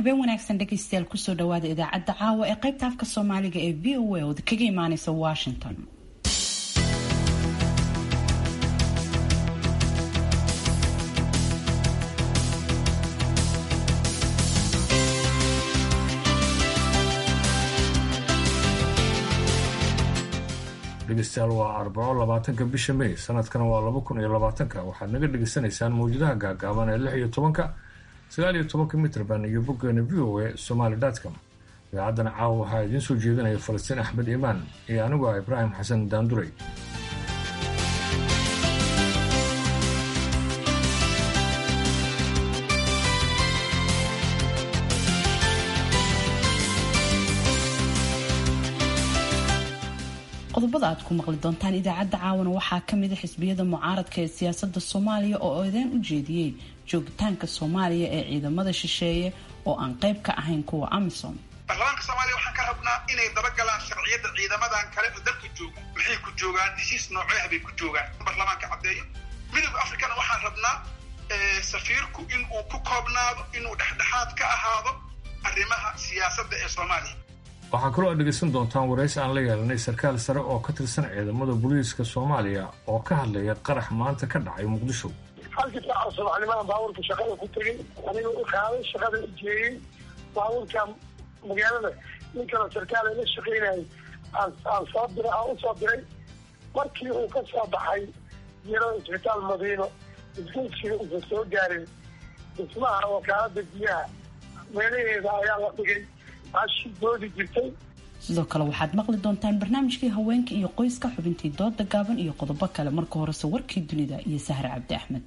habeen wanaagsan dhegaystayaal kusoo dhawaada idaacadda caawa ee qaybta afka soomaaliga ee v o a ood kaga imaaneysa washington dhegeystayaal waa arbaco labaatanka bisha may sanadkana waa laba kun iyo labaatanka waxaad naga dhegeysanaysaan mawjadaha gaagaaban ee lix iyo tobanka sagaal iyo tobanka mitrban iyo boggeena v o a somaly com idaacaddana caawa waxaa idiin soo jeedinaya falastiin axmed imaan iyo anigu ah ibraahim xasan daanduray qodobada aad ku maqli doontaan idaacadda caawana waxaa kamida xisbiyada mucaaradka ee siyaasada soomaaliya oo eedeen u jeediyey joogitaanka soomaaliya ee ciidamada shisheeye oo aan qayb ka ahayn kuwa amisom baarlamaanka soomaaliya waxaan ka rabnaa inay dabagalaan sharciyada ciidamadan kale oo dalka jooga maxay ku joogaan heshiis nooceah bay ku joogaan baarlamaanka caddeeyo midooda africana waxaan rabnaa safiirku in uu ku koobnaado inuu dhexdhexaad ka ahaado arrimaha siyaasadda ee soomaaliya waxaa kaloo aad dhegaysan doontaan waraysi aan la yeelanay sarkaal sare oo ka tirsan ciidamada booliiska soomaaliya oo ka hadlaya qarax maanta ka dhacay muqdisho halkii saaca subaxnimadan baabuurka shaqada ku tegey aniga u qaaday shaqada u jeeyey baabuurka magaalada nin kale sarkaal la shaqaynayay aan soo diray aan usoo diray markii uu ka soo baxay yaro isbitaal madiino isgeysiga uusan soo gaarin dhismaha wakaalada biyaha meelaheeda ayaa la dhigay sidoo kale waxaad maqli doontaan barnaamijkii haweenka iyo qoyska xubintii dooda gaaban iyo qodobo kale marka horese warkii dunida iyo sahre cabdi axmed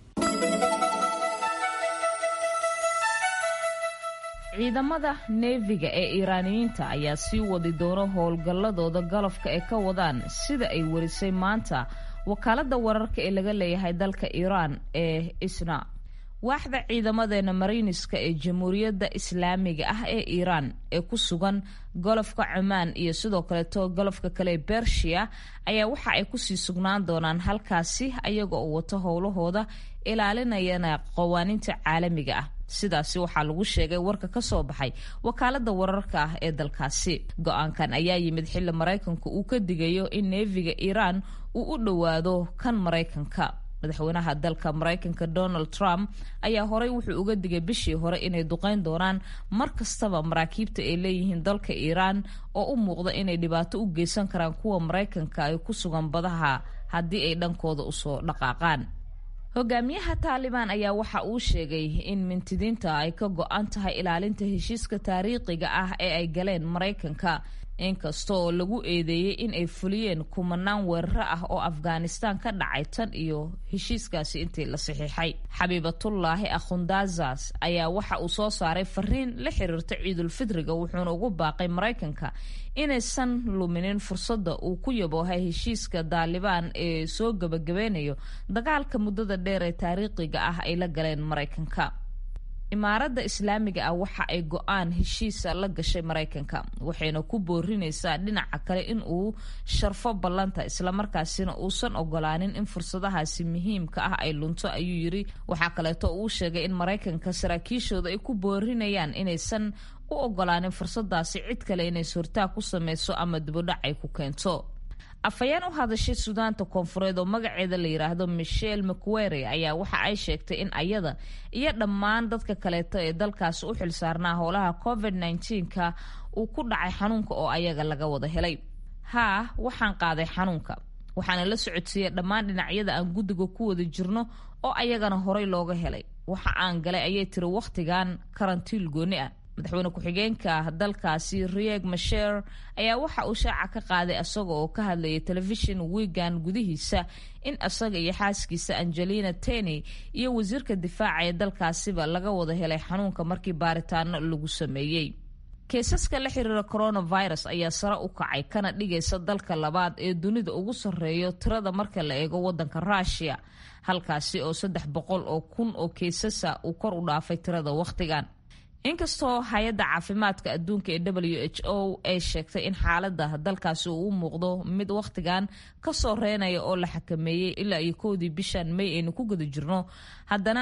ciidamada neefiga ee iiraaniyiinta ayaa sii wadi doona howlgalladooda galafka ee ka wadaan sida ay warisay maanta wakaaladda wararka ee laga leeyahay dalka iiraan ee isna waaxda ciidamadeena mariiniska ee jamhuuriyadda islaamiga ah ee iiraan ee ku sugan golofka cumaan iyo sidoo kaleeto golofka kale ee bershiya ayaa waxa ay kusii sugnaan doonaan halkaasi ayaga oo wato howlahooda ilaalinayana qawaaniinta caalamiga ah sidaasi waxaa lagu sheegay warka ka soo baxay wakaalada wararka ah ee dalkaasi go-aankan ayaa yimid xilli maraykanku uu ka digayo in neefiga iiraan uu u dhowaado kan maraykanka madaxweynaha dalka maraykanka donald trump ayaa horey wuxuu uga digay bishii hore inay duqeyn doonaan mar kastaba maraakiibta ay leeyihiin dalka iiraan oo u muuqda inay dhibaato u geysan karaan kuwa maraykanka ay ku sugan badaha haddii ay dhankooda usoo dhaqaaqaan hogaamiyaha taalibaan ayaa waxa uu sheegay in mintidiinta ay ka go-an tahay ilaalinta heshiiska taariikhiga ah ee ay galeen maraykanka inkasta oo lagu eedeeyey in ay fuliyeen kumanaan weeraro ah oo afghanistan ka dhacay tan iyo heshiiskaasi intii la saxiixay xabiibatullaahi akhundazas ayaa waxa uu soo saaray fariin la xiriirta ciidulfidriga wuxuuna ugu baaqay maraykanka inaysan luminin fursadda uu ku yaboohay heshiiska daalibaan ee soo gabagabeynayo dagaalka muddada dheer ee taariikhiga ah ay la galeen maraykanka imaaradda islaamiga ah waxa ay go-aan heshiisa la gashay maraykanka waxayna ku boorinaysaa dhinaca kale in uu sharfo ballanta islamarkaasina uusan ogolaanin in fursadahaasi muhiimka ah ay lunto ayuu yiri waxaa kaleeto uu sheegay in maraykanka saraakiishooda ay ku boorinayaan inaysan u ogolaanin fursadaasi cid kale inay sortaa ku sameyso ama dibudhac ay ku keento afhayeen u hadashay suudaanta koonfureed oo magaceeda la yiraahdo michelle mcwere ayaa waxa ay sheegtay in ayada iyo dhammaan dadka kaleeto ee dalkaasi u xilsaarnaa howlaha covid nka uu ku dhacay xanuunka oo ayaga laga wada helay haa waxaan qaaday xanuunka waxaana la socodsiiyey dhammaan dhinacyada aan guddiga ku wada jirno oo ayagana horey looga helay waxa aan galay ayay tiri wakhtigan karantiil gooni ah madaxweyne ku-xigeenka dalkaasi rieg masher ayaa waxa uu shaaca ka qaaday isaga oo ka hadlayay telefishin wigan gudihiisa in isaga iyo xaaskiisa angelina teny iyo wasiirka difaaca ee dalkaasiba laga wada helay xanuunka markii baaritaano lagu sameeyey keesaska la xiriira coronavirus ayaa sare u kacay kana dhigaysa dalka labaad ee dunida ugu sarreeyo tirada marka la eego wadanka rushia halkaasi oo saddex boqol oo kun oo keesasa uu kor u dhaafay tirada wakhtigan inkastoo hay-adda caafimaadka adduunka ee w h o ay sheegtay in xaalada dalkaasi uu u muuqdo mid wakhtigan kasoo reenaya oo la xakameeyey ilaa iyo kowdii bishan may aynu ku guda jirno haddana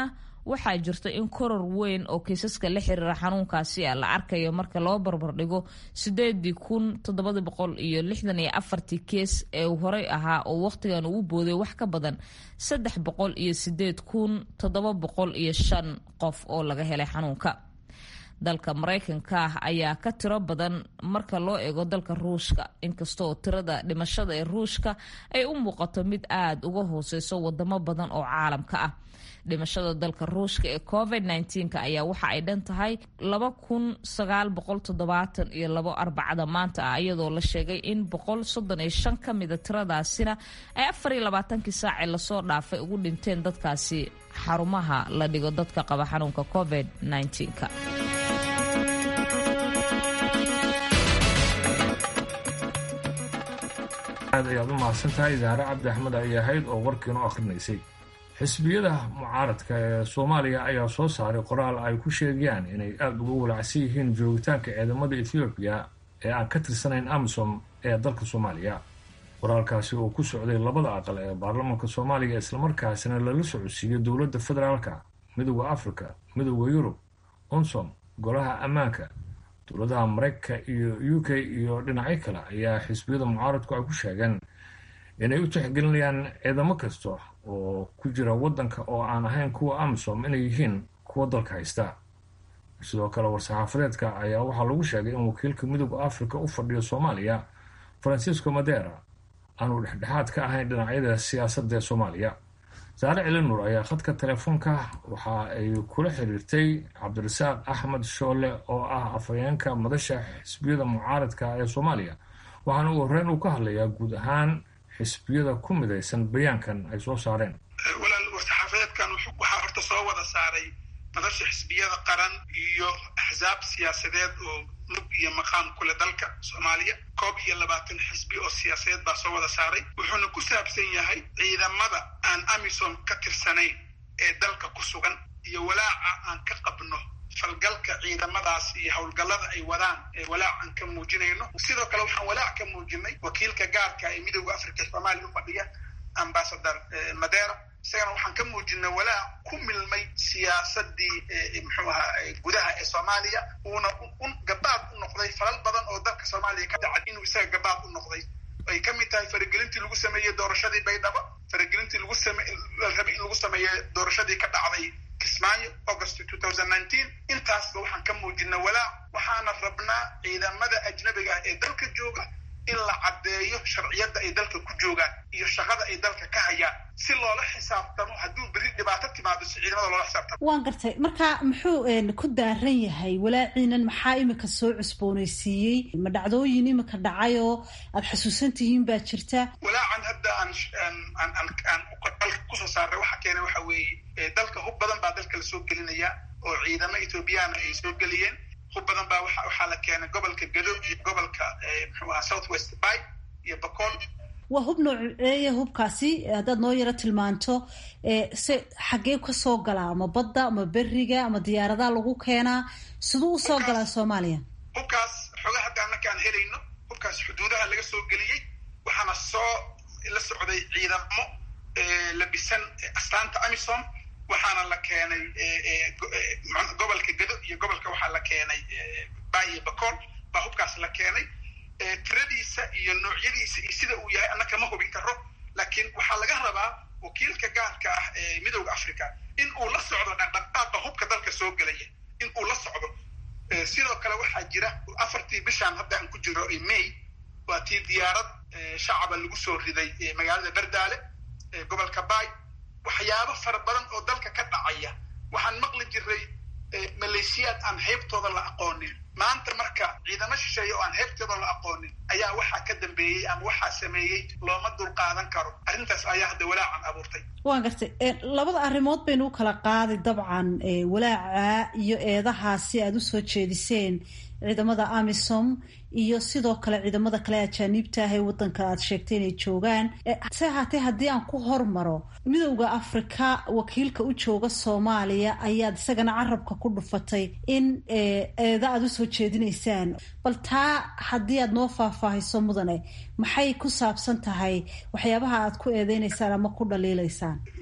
waxaa jirta in koror weyn oo kiisaska la xiriira xanuunkaasi a la arkayo marka loo barbardhigo sideedii kun toddobada boqol iyo lixdan iyo afartii kees ee uu horey ahaa oo wakhtigan uu booday wax ka badan saddex boqol iyo sideed kun toddoba boqol iyo shan qof oo laga helay xanuunka dalka maraykanka ah ayaa ka tiro badan marka loo eego dalka ruushka inkastaoo tirada dhimashada ee ruushka ay u muuqato mid aada uga hooseyso wadamo badan oo caalamka ah dhimashada dalka ruushka ee covid nneteen-ka ayaa waxa ay dhan tahay laba kun sagaal boqol toddobaatan iyo labo arbacada maanta ah iyadoo la sheegay in boqol soddon iyo shan ka mida tiradaasina ay afar iyo labaatankii saacee lasoo dhaafay ugu dhinteen dadkaasi xarumaha la dhigo dadka qaba xanuunka covid nneteen-ka aad ayaad u mahadsan tahay idaare cabdi axmed ay ahayd oo warkiinu akhrinaysay xisbiyada mucaaradka ee soomaaliya ayaa soo saaray qoraal ay ku sheegayaan inay aada uga walacsan yihiin joogitaanka ciidamada ethoobiya ee aan ka tirsanayn amisom ee dalka soomaaliya qoraalkaasi oo ku socday labada aqal ee baarlamaanka soomaaliya islamarkaasina lala socodsiiyey dowladda federaalka midooda africa midooda yurub unsom golaha ammaanka dowladaha maraykanka iyo u k iyo dhinacyo kale ayaa xisbiyada mucaaradku ay ku sheegeen inay u tixgelinayaan ciidamo kasta oo ku jira waddanka oo aan ahayn kuwa amisom inay yihiin kuwa dalka haysta sidoo kale war-saxaafadeedka ayaa waxaa lagu sheegay in wakiilka midooda africa u fadhiyo soomaaliya francisco madera aanu dhexdhexaad ka ahayn dhinacyada siyaasadda ee soomaaliya saare cilinur ayaa khadka telefoonka waxa ay kula xiriirtay cabdirasaaq axmed shoole oo ah afhayeenka madasha xisbiyada mucaaradka ee soomaaliya waxaana uu horreyn uu ka hadlayaa guud ahaan xisbiyada ku midaysan bayaankan ay soo saareen walaal war-saxaafadeedkan waxaa horta soo wada saaray madasha xisbiyada qaran iyo axsaab siyaasadeed oo mug iyo maqaam kule dalka soomaaliya koob iyo labaatan xisbi oo siyaasadeed baa soo wada saaray wuxuuna ku saabsan yahay ciidamada aan amisom ka tirsanayn ee dalka ku sugan iyo walaaca aan ka qabno falgalka ciidamadaas iyo howlgallada ay wadaan ee walaac aan ka muujinayno sidoo kale waxaan walaac ka muujinay wakiilka gaarka ee midooda africa soomaaliya u fadhiya ambasador madera isagana waxaan ka muujinay walaac ku milmay siyaasadii muxuu ahaa gudaha ee soomaaliya uuna gabaad u noqday falal badan oo dalka soomaaliya ka dhacay inuu isaga gabaad u noqday ay ka mid tahay faragelintii lagu sameeyey doorashadii baydhabo faragelintii lagu same la rabay in lagu sameeyey doorashadii ka dhacday kismaayo august intaasba waxaan ka muujinay walaac waxaana rabnaa ciidamada ajnabiga ah ee dalka jooga in la caddeeyo sharciyadda ay dalka ku joogaan iyo shaqada ay dalka ka hayaan si loola xisaabtamo hadduu berri dhibaato timaado si ciidamada loola xisaabtamo waan gartay marka muxuu ku daaran yahay walaaciinan maxaa imika soo cusboonaysiiyey ma dhacdooyin imika dhacay oo aada xusuusan tihiin baa jirta walaacan hadda aan aan aan dalka kusoo saaray waxa keenay waxa weeye dalka hub badan baa dalka lasoo gelinaya oo ciidamo ethoobiyaana ay soo geliyeen hub badan baa wa waxaa la keenay gobolka gado iyo gobolka muxuu ahaa south west bay iyo bacool waa hub nooceeya hubkaasi haddaad noo yaro tilmaanto se xaggee kasoo galaa ama badda ama beriga ama diyaaradaha lagu keenaa siduu usoo galaa soomaaliya hubkaas xoga hadda annaka aan helayno hubkaas xuduudaha laga soo geliyey waxaana soo la socday ciidamo labisan astaanta amisom waxaana la keenay gobolka gado iyo gobolka waxaa la keenay bay iyo bacool baa hubkaas la keenay tiradiisa iyo noocyadiisa iyo sida uu yahay annaka ma hubin karo laakiin waxaa laga rabaa wakiilka gaarka ah ee midooda africa in uu la socdo dhaqdhaqaaqa hubka dalka soo gelaya in uu la socdo sidoo kale waxaa jira afartii bishaan hadda aan ku jiro may waa tii diyaarad shacaba lagu soo riday magaalada berdaale gobolka bay waxyaabo fara badan oo dalka ka dhacaya waxaan maqli jiray maleeshiyaad aan heybtooda la aqoonin maanta marka ciidamo shisheeye oo aan heybtooda la aqoonin ayaa waxaa ka dambeeyey ama waxaa sameeyey looma dul qaadan karo arrintaas ayaa hadda walaacan abuurtay waan gartay labada arrimood baynu u kala qaaday dabcan walaaca iyo eedahaasi aada usoo jeediseen ciidamada amisom iyo sidoo kale ciidamada kale ajaaniibta ah ee wadanka aad sheegtay inay joogaan se ahaatee haddii aan ku hormaro midowda afrika wakiilka u jooga soomaaliya ayaad isagana carabka ku dhufatay in eeda aada usoo jeedinaysaan bal taa haddii aad noo faahfaahiso mudane maxay ku saabsan tahay waxyaabaha aad ku eedeynaysaan ama ku dhaliilaysaan midowda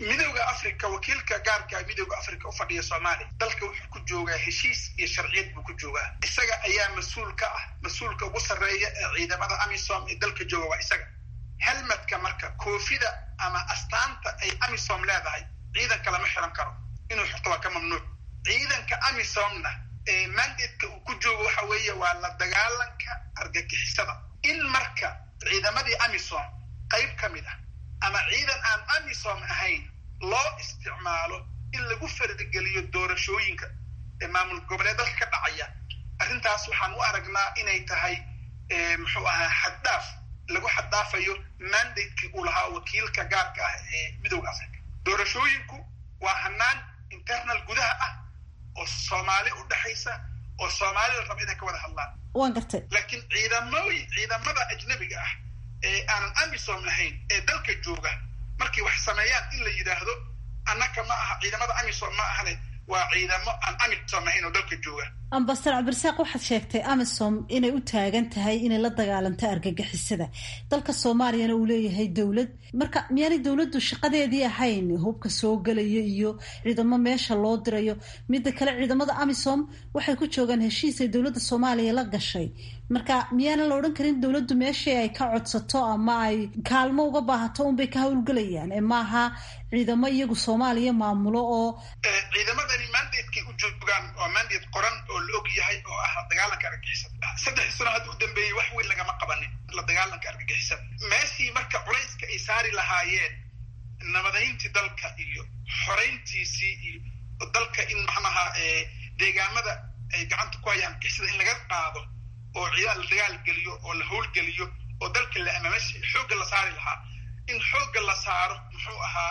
africa wakiilka gaarka midooda africa u fadhiya soomaaliya dalka wuxuu ku joogaa heshiis iyo sharciyad buu ku joogaa isaga ayaa mas-uul ka ah mas-uulka ugu sarreeya ee ciidamada amisom ee dalka jooga waa isaga helmadka marka koofida ama astaanta ay amisom leedahay ciidanka lama xiran karo inuu xirto waa ka mamnuuc ciidanka amisomna mandatka uu ku joogo waxa weeye waa la dagaalanka argagixisada in marka ciidamadii amisom qayb ka mid ah ama ciidan aan amisom ahayn loo isticmaalo in lagu fardigeliyo doorashooyinka ee maamul goboleed dalka ka dhacaya arrintaas waxaan u aragnaa inay tahay muxuu ahaa xaddaaf lagu xaddaafayo mandatekii uu lahaa wakiilka gaarka ah ee midooda africa doorashooyinku waa hanaan internal gudaha ah oo soomaali u dhexaysa oo soomaalida raba inay ka wada hadlaan waan gartay laakiin ciidamooyin ciidamada ajnabiga ah ee aanan amisom ahayn ee dalka jooga markay wax sameeyaan in la yidhaahdo annaka ma aha ciidamada amisom ma ahane waa ciidamo aan amisom ahayn oo dalka jooga ambasador cabdirasaaq waxaad sheegtay amisom inay u taagan tahay inay la dagaalanto argagixisada dalka soomaaliyana uu leeyahay dowlad marka miyaanay dowladdu shaqadeedii ahayn hubka soo gelaya iyo ciidamo meesha loo dirayo midda kale ciidamada amisom waxay ku joogaan heshiis ay dowladda soomaaliya la gashay marka miyaanan la odhan karin dowladdu meeshii ay ka codsato ama ay kaalmo uga baahato unbay ka howlgelayaan ee maaha ciidamo iyagu soomaaliya maamulo oo ciidamadani mandatekay u joogaan waa mandate qoran oo la og yahay oo ah la dagaalanka argagixisada saddex sano hadda u dambeeyey wax weyn lagama qabanin la dagaalanka argagixisada meeshii marka culayska ay saari lahaayeen nabadayntii dalka iyo xorayntiisii iyo dalka in macnaha deegaamada ay gacanta ku hayaan argagixisada in laga qaado oo ciidan la dagaal geliyo oo la howlgeliyo oo dalka la ama meshi xoogga la saari lahaa in xoogga la saaro muxuu ahaa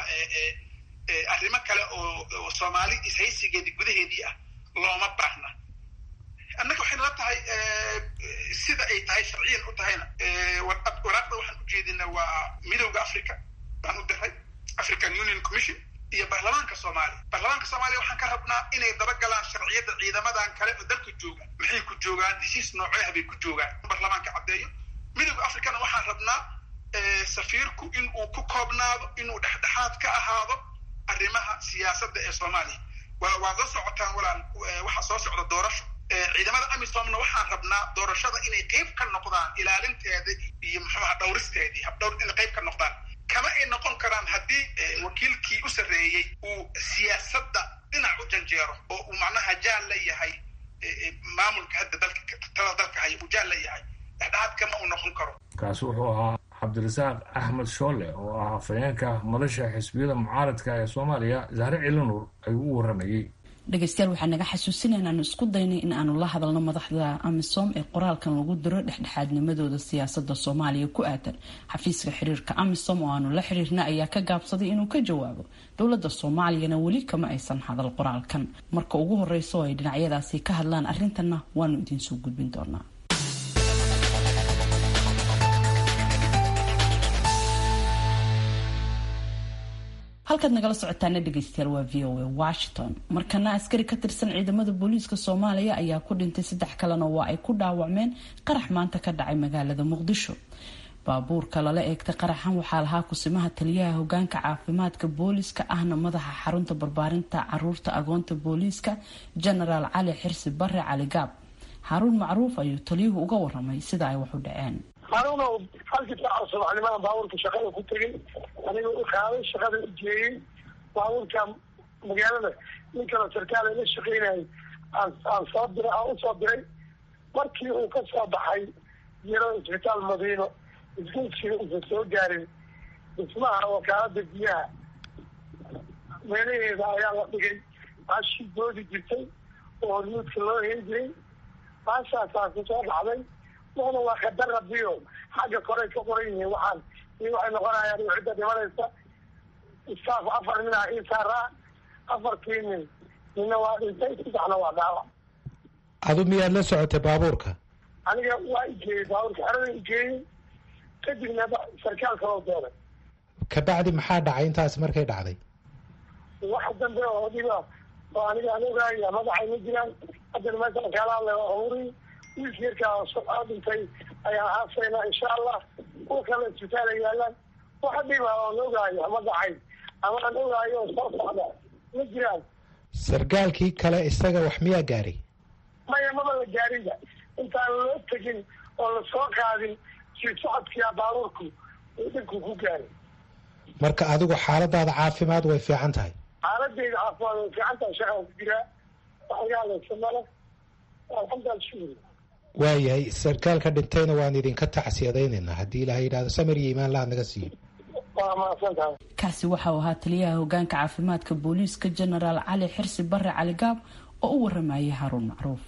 arrimo kale oo soomaali ishaysigeedii gudaheedii ah looma baahna annaga waxay nala tahay sida ay tahay sharciyan u tahayna waraaqda waxaan ujeedina waa midowda africa baan u diray african union commission iyo baarlamaanka soomaaliya baarlamaanka soomaaliya waxaan ka rabnaa inay dabagalaan sharciyadda ciidamadan kale oo dalka jooga maxay ku joogaan heshiis nooceah bay ku joogaan baarlamaanka caddeeyo midowda africana waxaan rabnaa safiirku in uu ku koobnaado inuu dhexdhexaad ka ahaado arrimaha siyaasadda ee soomaaliya waad la socotaan walaal waxaa soo socda doorasho ciidamada amisomna waxaan rabnaa doorashada inay qayb ka noqdaan ilaalinteeda iyo muxuuha dhowristeedii habdhowr inay qayb ka noqdaan kama ay noqon karaan haddii wakiilkii u sarreeyey uu siyaasadda dhinac u janjeero oo uu macnaha jaal la yahay maamulka hadda dalka tada dalka haya uu jaal la yahay dhexdhexaad kama uu noqon karo kaasi wuxuu ahaa cabdirasaaq axmed shoole oo ah afhayeenka madasha xisbiyada mucaaradka ee soomaaliya zahre cilanuur ayuu u waramayey dhegeystayaal waxaa naga xasuusinaya inaanu isku daynay in aanu la hadalno madaxda amisom ee qoraalkan lagu diro dhexdhexaadnimadooda siyaasada soomaaliya ku aadan xafiiska xiriirka amisom oo aanu la xiriirna ayaa ka gaabsaday inuu ka jawaabo dowlada soomaaliyana weli kama aysan hadal qoraalkan marka ugu horeysa oo ay dhinacyadaasi ka hadlaan arintana waanu idiinsoo gudbin doonaa halkaad nagala socotaana dhegeystayaal waa v o a washington markana askari ka tirsan ciidamada booliiska soomaaliya ayaa ku dhintay saddex kalena waa ay ku dhaawacmeen qarax maanta ka dhacay magaalada muqdisho baabuurka lala eegtay qaraxan waxaa lahaa kusimaha taliyaha hogaanka caafimaadka booliiska ahna madaxa xarunta barbaarinta caruurta agoonta booliiska genaraal cali xirsi bare cali gaab xaaruun macruuf ayuu taliyuhu uga waramay sida ay wax u dhaceen hanuunow halkii saaca subaxnimada baabuurka shaqada ku tegay aniga u qaaday shaqada u jeeyey baabuurka magaalada nin kale sarkaal la shaqeynayay aan aan soo diray aan usoo diray markii uu ka soo baxay yaro isbitaal madiino isgoysiga usan soo gaarin dhismaha wakaalada biyaha meelaheeda ayaa la dhigay baashii doodi jirtay oo hormuudka loo heen jiray baashaasaa kusoo dhacday wana waa khadar rabiyo xagga koray ka qoran yihiin waxaan i waxay noqonayaan cidda dhimanaysa istaaf afar nin ah ii saaraa afarkii nin nina waa dhintay saddexna waa dhaawac adu miyaad la socotay baabuurka aniga waa igeeyey baabuurka xerada igeeyey kadibna sarkaal kaloo doonay kabacdi maxaa dhacay intaas markay dhacday wax dambe oo dhiba oo aniga aan ogaaya magacay ma jiraan haddana meeshaan kaala hadlay waa huri wiilka yarkaa dhintay ayaan aasayna insha allah kuwa kale isbitaala yaalaan waxa dhiba oo la ogaayo magacay ama aan ogaayo soo socda ma jiraan sargaalkii kale isaga wax miyaa gaaray maya maba la gaarinba intaan loo tegin oo lasoo qaadin sii socodkiia baabuurku uu dhinku ku gaaray marka adigu xaaladaada caafimaad way fiican tahay xaaladeyda caafimaad way fiican tahay shaqaan ku jiraa waxyaaleysa male alxamdulilah shukri waayahay sarkaalka dhintayna waan idinka tacsiyadaynaynaa haddii ilaha yidhahdo samir iyo imaan laad naga siiyo waa mahadsan tahay kaasi waxa uu ahaa taliyaha hogaanka caafimaadka booliiska genaraal cali xirsi bare cali gaab oo u waramayay haruun macruuf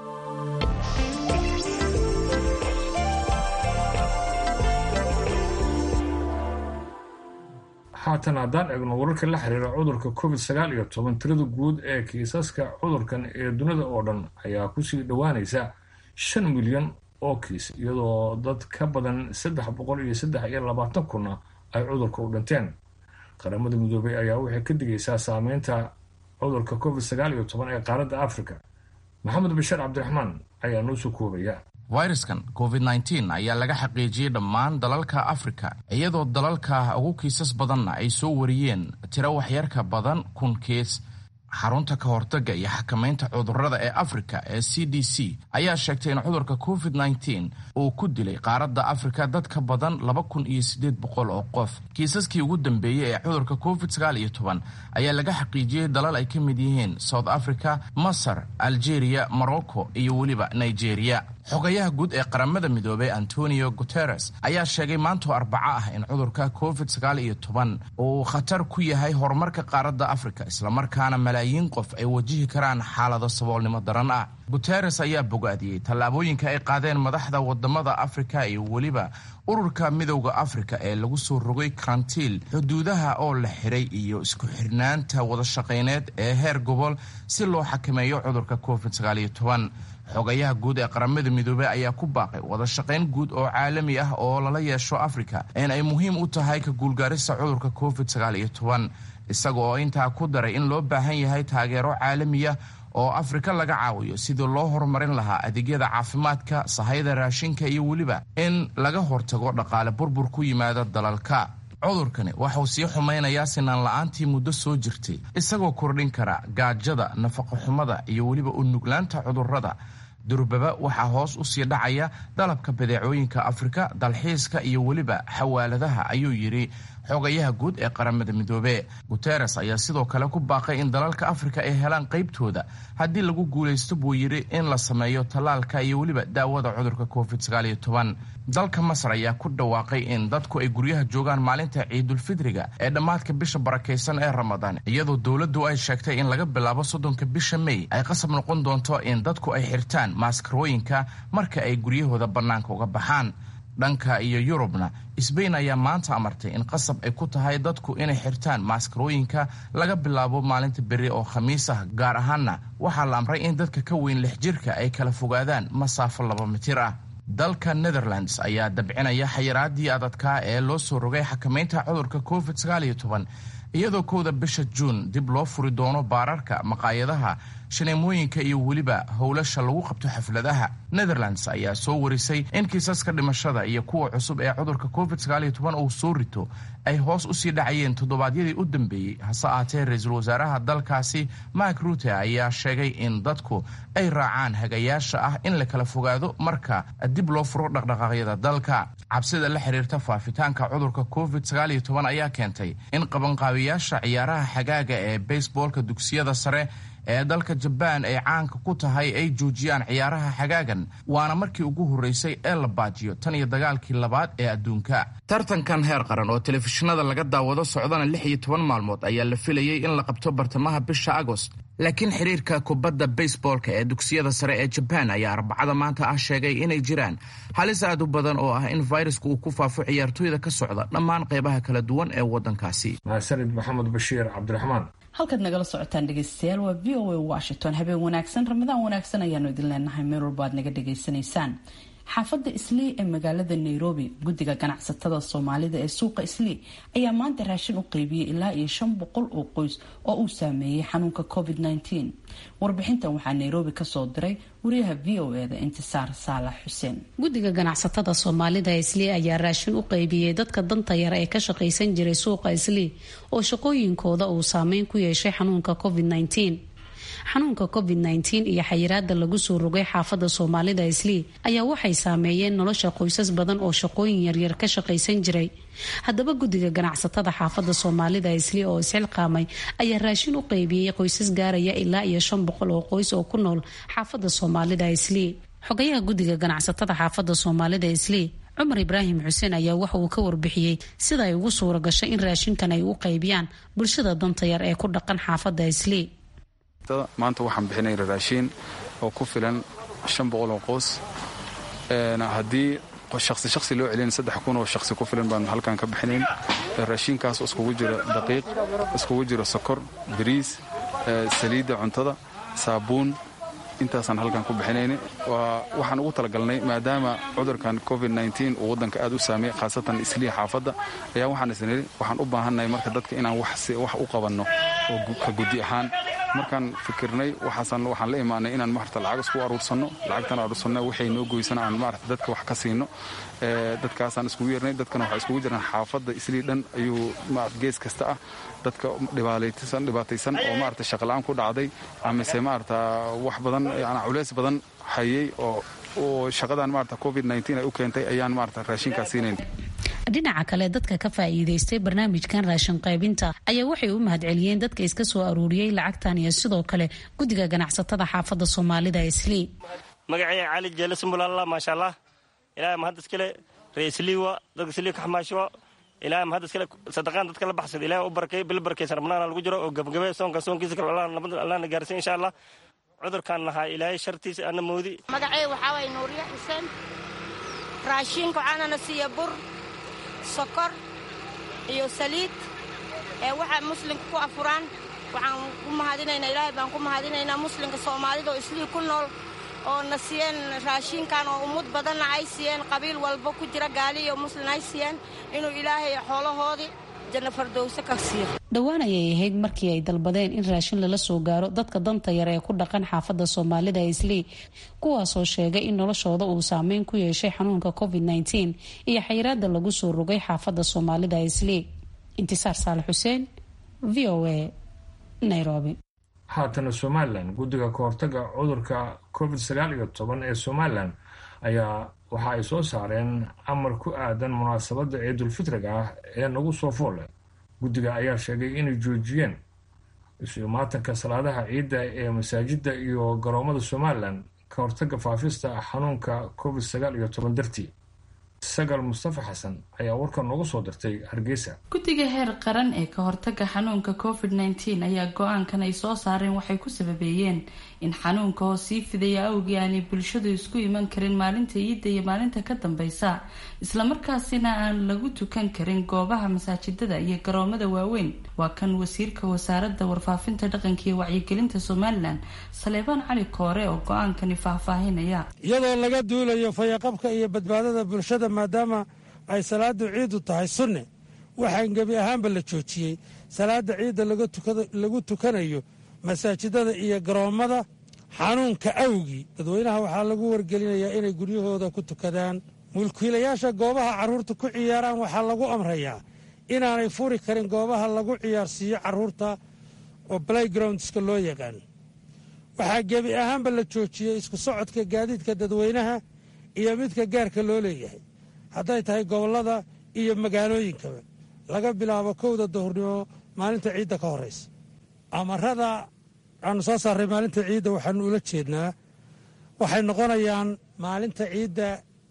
haatan haddaan eegno wararka la xiriira cudurka covid sagaal iyo toban tirada guud ee kiisaska cudurkan ee dunida oo dhan ayaa kusii dhowaanaysa shan milyan oo kiis iyadoo dad ka badan saddex boqol iyo saddex iyo labaatan kunna ay cudurka u dhinteen qaramada midoobay ayaa waxay ka digaysaa saameynta cudurka covid sagaal iyo toban ee qaaradda africa maxamed bashiir cabdiraxmaan ayaa noo soo koobaya fayraskan covid nteen ayaa laga xaqiijiyey dhammaan dalalka afrika iyadoo dalalka ugu kiisas badanna ay soo wariyeen tiro waxyarka badan kun kiis xarunta ka hortagga iyo xakamaynta cudurrada ee afrika ee c d c ayaa sheegtay in cudurka covid nteen uu ku dilay qaaradda afrika dad ka badan laba kun iyo siddeed boqol oo qof kiisaskii ugu dambeeyey ee cudurka covid sagaal iyo toban ayaa laga xaqiijiyey dalal ay ka mid yihiin south africa masar algeria morocco iyo weliba nigeria xogayaha guud ee qaramada midoobay antonio guteres ayaa sheegay maantoo arbaco ah in cudurka covid sagaal iyo toban uu khatar ku yahay horumarka qaaradda afrika islamarkaana malaayiin qof ay wajihi karaan xaalado saboolnimo daran ah guteres ayaa bogaadiyey tallaabooyinka ay qaadeen madaxda wadamada afrika iyo weliba ururka midowda afrika ee lagu soo rogay karantiil xuduudaha oo la xiray iyo isku xirnaanta wadashaqayneed ee heer gobol si loo xakameeyo cudurka covid sagaal iyo toban xogayaha guud ee qaramada midoobey ayaa ku baaqay wada shaqayn guud oo caalami ah oo lala yeesho afrika in ay muhiim u tahay ka guulgaarista cudurka covid sagaal iyo toban isaga oo intaa ku daray in loo baahan yahay taageero caalamiya oo afrika laga caawiyo sidii loo horumarin lahaa adeegyada caafimaadka sahayda raashinka iyo weliba in laga hortago dhaqaale burbur ku yimaada dalalka cudurkani waxauu sii xumaynayaa sinaan la-aantii muddo soo jirtay isagoo kordhin kara gaajada nafaqoxumada iyo weliba u nuglaanta cudurrada durbaba waxaa hoos u sii dhacaya dalabka badeecooyinka afrika dalxiiska iyo weliba xawaaladaha ayuu yidhi xogayaha guud ee qaramada midoobe guteres ayaa sidoo kale ku baaqay in dalalka afrika ay helaan qaybtooda haddii lagu guulaysto buu yidhi in la sameeyo tallaalka iyo weliba daawada cudurka covid sagaal iyo toban dalka masar ayaa ku dhawaaqay in dadku ay guryaha joogaan maalinta ciidulfidriga ee dhammaadka bisha barakaysan ee ramadaan iyadoo dowladdu ay sheegtay in laga bilaabo soddonka bisha mey ay qasab noqon doonto in dadku ay xirtaan maaskarooyinka marka ay guryahooda bannaanka uga baxaan dhanka iyo yurubna sbain ayaa maanta amartay in qasab ay ku tahay dadku inay xirtaan maaskarooyinka laga bilaabo maalinta beri oo khamiis ah gaar ahaanna waxaa la amray in dadka ka weyn lix jirka ay kala fogaadaan masaafo laba mitir ah dalka netherlands ayaa dabcinaya xayiraadii adadkaa ee loo soo rogay xakamaynta cudurka covid sagaal iyo toban iyadoo kowda bisha juun dib loo furi doono baararka maqaayadaha shaneemooyinka iyo weliba howlasha lagu qabto xafladaha netherlands ayaa soo warisay in kiisaska dhimashada iyo kuwa cusub ee cudurka covid sagaal iyo toban uu soo rito ay hoos usii dhacayeen toddobaadyadii u dambeeyey hase aatee ra-iisul wasaaraha dalkaasi mark rute ayaa sheegay in dadku ay raacaan hagayaasha ah in la kala fogaado marka dib loo furo dhaqdhaqaaqyada dalka cabsida la xiriirta faafitaanka cudurka covid sagaal iyo toban ayaa keentay in qabanqaabiyaasha ciyaaraha xagaaga ee baseboolka dugsiyada sare ee dalka jabaan ay caanka ku tahay ay joojiyaan ciyaaraha xagaagan waana markii ugu horreysay ee la baajiyo tan iyo dagaalkii labaad ee adduunka tartankan heer qaran oo telefishinada laga daawado socdana lix iyo toban maalmood ayaa la filayey in la qabto bartamaha bisha agost laakiin xiriirka kubadda baseboolka ee dugsiyada sare ee jabaan ayaa arbacada maanta ah sheegay inay jiraan halis aad u badan oo ah in fayrasku uu ku faafo ciyaartooyda ka socda dhammaan qeybaha kala duwan ee waddankaasi mahadsanid maxamed bashiir cabdiraxmaan halkaad nagala socotaan dhegeystayaal waa v o a washington habeen wanaagsan ramadaan wanaagsan ayaanu idin leenahay meel walba aad naga dhegaysanaysaan xaafadda islii ee magaalada nairobi guddiga ganacsatada soomaalida ee suuqa islii ayaa maanta raashin u qeybiyey ilaa iyo shan boqol oo qoys oo uu saameeyey xanuunka covid -19 warbixintan waxaa nairobi kasoo diray wariyaha v o eda intisaar saalax xuseen guddiga ganacsatada soomaalida islii ayaa raashin u qeybiyey dadka danta yara ee ka shaqaysan jiray suuqa islii oo shaqooyinkooda uu saameyn ku yeeshay xanuunka covid -19 xanuunka covid -19 iyo xayiraada lagu soo rogay xaafadda soomaalida islii ayaa waxay saameeyeen nolosha qoysas badan oo shaqooyin yaryar ka shaqaysan jiray haddaba guddiga ganacsatada xaafadda soomaalida islii oo isxilqaamay ayaa raashin u qeybiyey qoysas gaaraya ilaa iyo shan boqol oo qoys oo ku nool xaafadda soomaalida islii xogayaha guddiga ganacsatada xaafadda soomaalida islii cumar ibraahim xuseen ayaa waxa uu ka warbixiyey sida ay ugu suura gashay in raashinkan ay u qeybiyaan bulshada danta yar ee ku dhaqan xaafadda islii maanta waxaan bixinay raashiin oo ku filan shan boqol oo qoys haddii shaqsi shaqsi loo celin saddex kun oo shaqsi ku filan baan halkan ka bixinayn raashiinkaas iskugu jiro daqiiq iskugu jiro sokor bariis saliidda cuntada saabuun intaasaan halkan ku bixinayna waxaan ugu talagalnay maadaama cudurkan covid uu waddanka aad u saameey khaasatan islii xaafadda ayaa waxaan isniri waxaan u baahannahay marka dadka inaan wax u qabanno oo ka guddi ahaan markaan fikirnay waxaan la imaanay inaan maarata lacag isku aruursanno lacagtan aruursanno waxay noo goysana aan maarata dadka wax ka siino dadkaasaan iskugu yeernay dadkana waxaa iskugu jiraan xaafadda islii dhan ayuu maarata gees kasta ah dadka dhibaataysan oo maarata shaqala-aan ku dhacday amise maarata wax badan yani culeys badan hayay oo oo shaqadan maarata covid ay u keentay ayaan maarata raashinkaas siinayn dhinaca kale dadka ka faa'iidaystay barnaamijkan raashin qaybinta ayaa waxay u mahadceliyeen dadka iska soo aruuriyey lacagtan iyo sidoo kale guddiga ganacsatada xaafadda soomaalida islii magacaya cali jeele sumbulalla maasha allah ilahay mahad iskale ree isliiwa dadka islii ka xamaashiwa ilahay mahad iskale sadaqaan dadka la baxsada ilahay u barakay bil barakaysan ramadaana lagu jiro oo gabagabe soonka soonkiisa kale allahna gaarsiin insha allah cudurkaan nahaa ilaahay shartiisa ana moodi magacay waxaa waye nuuriye xuseen raashiinka waxaanana siiya bur sokor iyo saliid ee waxaa muslimka ku afuraan waxaan ku mahadinaynaa ilaahay baan ku mahadinaynaa muslimka soomaalida oo islii ku nool oo na siiyeen raashinkan oo ummad badanna ay siiyeen qabiil walba ku jira gaali iyo muslin ay siiyeen inuu ilaahay xoolahoodii janno fardowse ka siiyo dhowaan ayay ahayd markii ay dalbadeen in raashin lala soo gaaro dadka danta yar ee ku dhaqan xaafadda soomaalida islii kuwaasoo sheegay in noloshooda uu saameyn ku yeeshay xanuunka covid -19 iyo xayiraada lagu soo rogay xaafadda soomaalida islii intisaar saalax xuseen v o a nairobi haatana somalilan guddiga kahortaga cudurka covid sagaal iyo toban ee somalilan ayaa waxa ay soo saareen amar ku aadan munaasabadda ciidulfitriga ah ee nagu soo foolle guddiga ayaa sheegay inay joojiyeen isu imaatanka salaadaha ciidda ee masaajidda iyo garoomada somalilan ka hortaga faafista xanuunka covid sagaal iyo toban dartii sagal mustafa xasan ayaa warkan noogu soo dirtay hargeysa guddiga heer qaran ee ka hortaga xanuunka covid -19 ayaa go-aankan ay soo saareen waxay ku sababeeyeen in xanuunka oo sii fidaya awgii aanay bulshadu isku iman karin maalinta ciidda iyo maalinta ka dambeysa islamarkaasina aan lagu tukan karin goobaha masaajidada iyo garoomada waaweyn waa kan wasiirka wasaaradda warfaafinta dhaqanka iyo wacyigelinta somalilan saleebaan cali koore oo go-aankani faahfaahinaya iyadoo laga duulayo fayaqabka iyo badbaadada bulshada maadaama ay salaadu ciidu tahay sunne waxaan gebi ahaanba la joojiyey salaada ciidda lagu tukanayo masaajidada iyo garoommada xanuunka awgii dadweynaha waxaa lagu wargelinayaa inay guryahooda ku tukadaan mulkiilayaasha goobaha carruurta ku ciyaaraan waxaa lagu amrayaa inaanay furi karin goobaha lagu ciyaarsiiyo carruurta oo playgroundska loo yaqaan waxaa gebi ahaanba la joojiyey isku socodka gaadiidka dadweynaha iyo midka gaarka loo leeyahay hadday tahay gobollada iyo magaalooyinkaba laga bilaabo kowda duhurnimo maalinta ciidda ka horraysa amarada aanu soo saarray maalinta ciidda waxaanu ula jeednaa waxay noqonayaan maalinta ciidda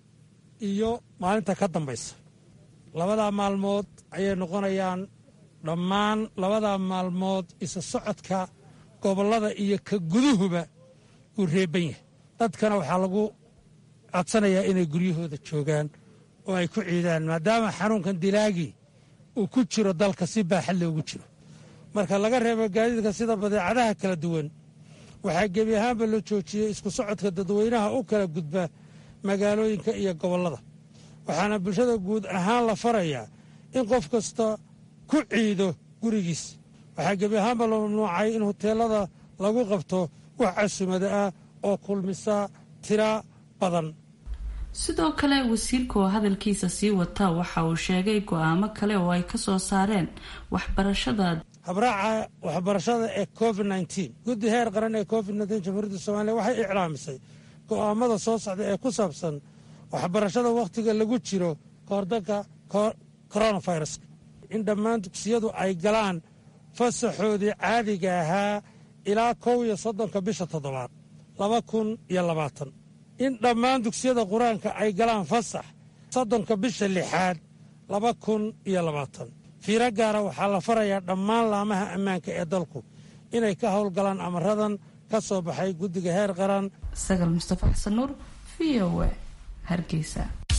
iyo maalinta ka dambaysa labadaa maalmood ayay noqonayaan dhammaan labadaa maalmood isa socodka gobollada iyo ka guduhuba uu reeban yahay dadkana waxaa lagu codsanayaa inay guryahooda joogaan oo ay ku ciidaan maadaama xanuunkan dilaagii uu ku jiro dalka si baaxad loogu jiro marka laga reebo gaadiidka sida badeecadaha kala duwan waxaa gebi ahaanba la joojiyey isku socodka dadweynaha u kala gudba magaalooyinka iyo gobollada waxaana bulshada guud ahaan la farayaa in qof kasta ku ciido gurigiis waxaa gebi ahaanba la mamnuucay in huteelada lagu qabto wax casumada ah oo kulmisa tira badan sidoo kale wasiirka oo hadalkiisa sii wata waxa uu sheegay go-aamo kale oo ay ka soo saareen waxbarashada habraaca waxbarashada ee covid nteen guddi heer qaran ee covid nteen jamhuuriyadda soomaaliya waxay iclaamisay go'aamada soo socda ee ku saabsan waxbarashada wakhtiga lagu jiro kahordanka coronavirus in dhammaan dugsiyadu ay galaan fasaxoodii caadiga ahaa ilaa kow iyo soddonka bisha toddobaad laba kun iyo labaatan in dhammaan dugsiyada qur-aanka ay galaan fasax soddonka bisha lixaad laba kun iyo labaatan fiiro gaara waxaa la farayaa dhammaan laamaha ammaanka ee dalku inay ka howlgalaan amaradan ka soo baxay guddiga heer qaran sagal mustafa xasan nuur v o a hargeysa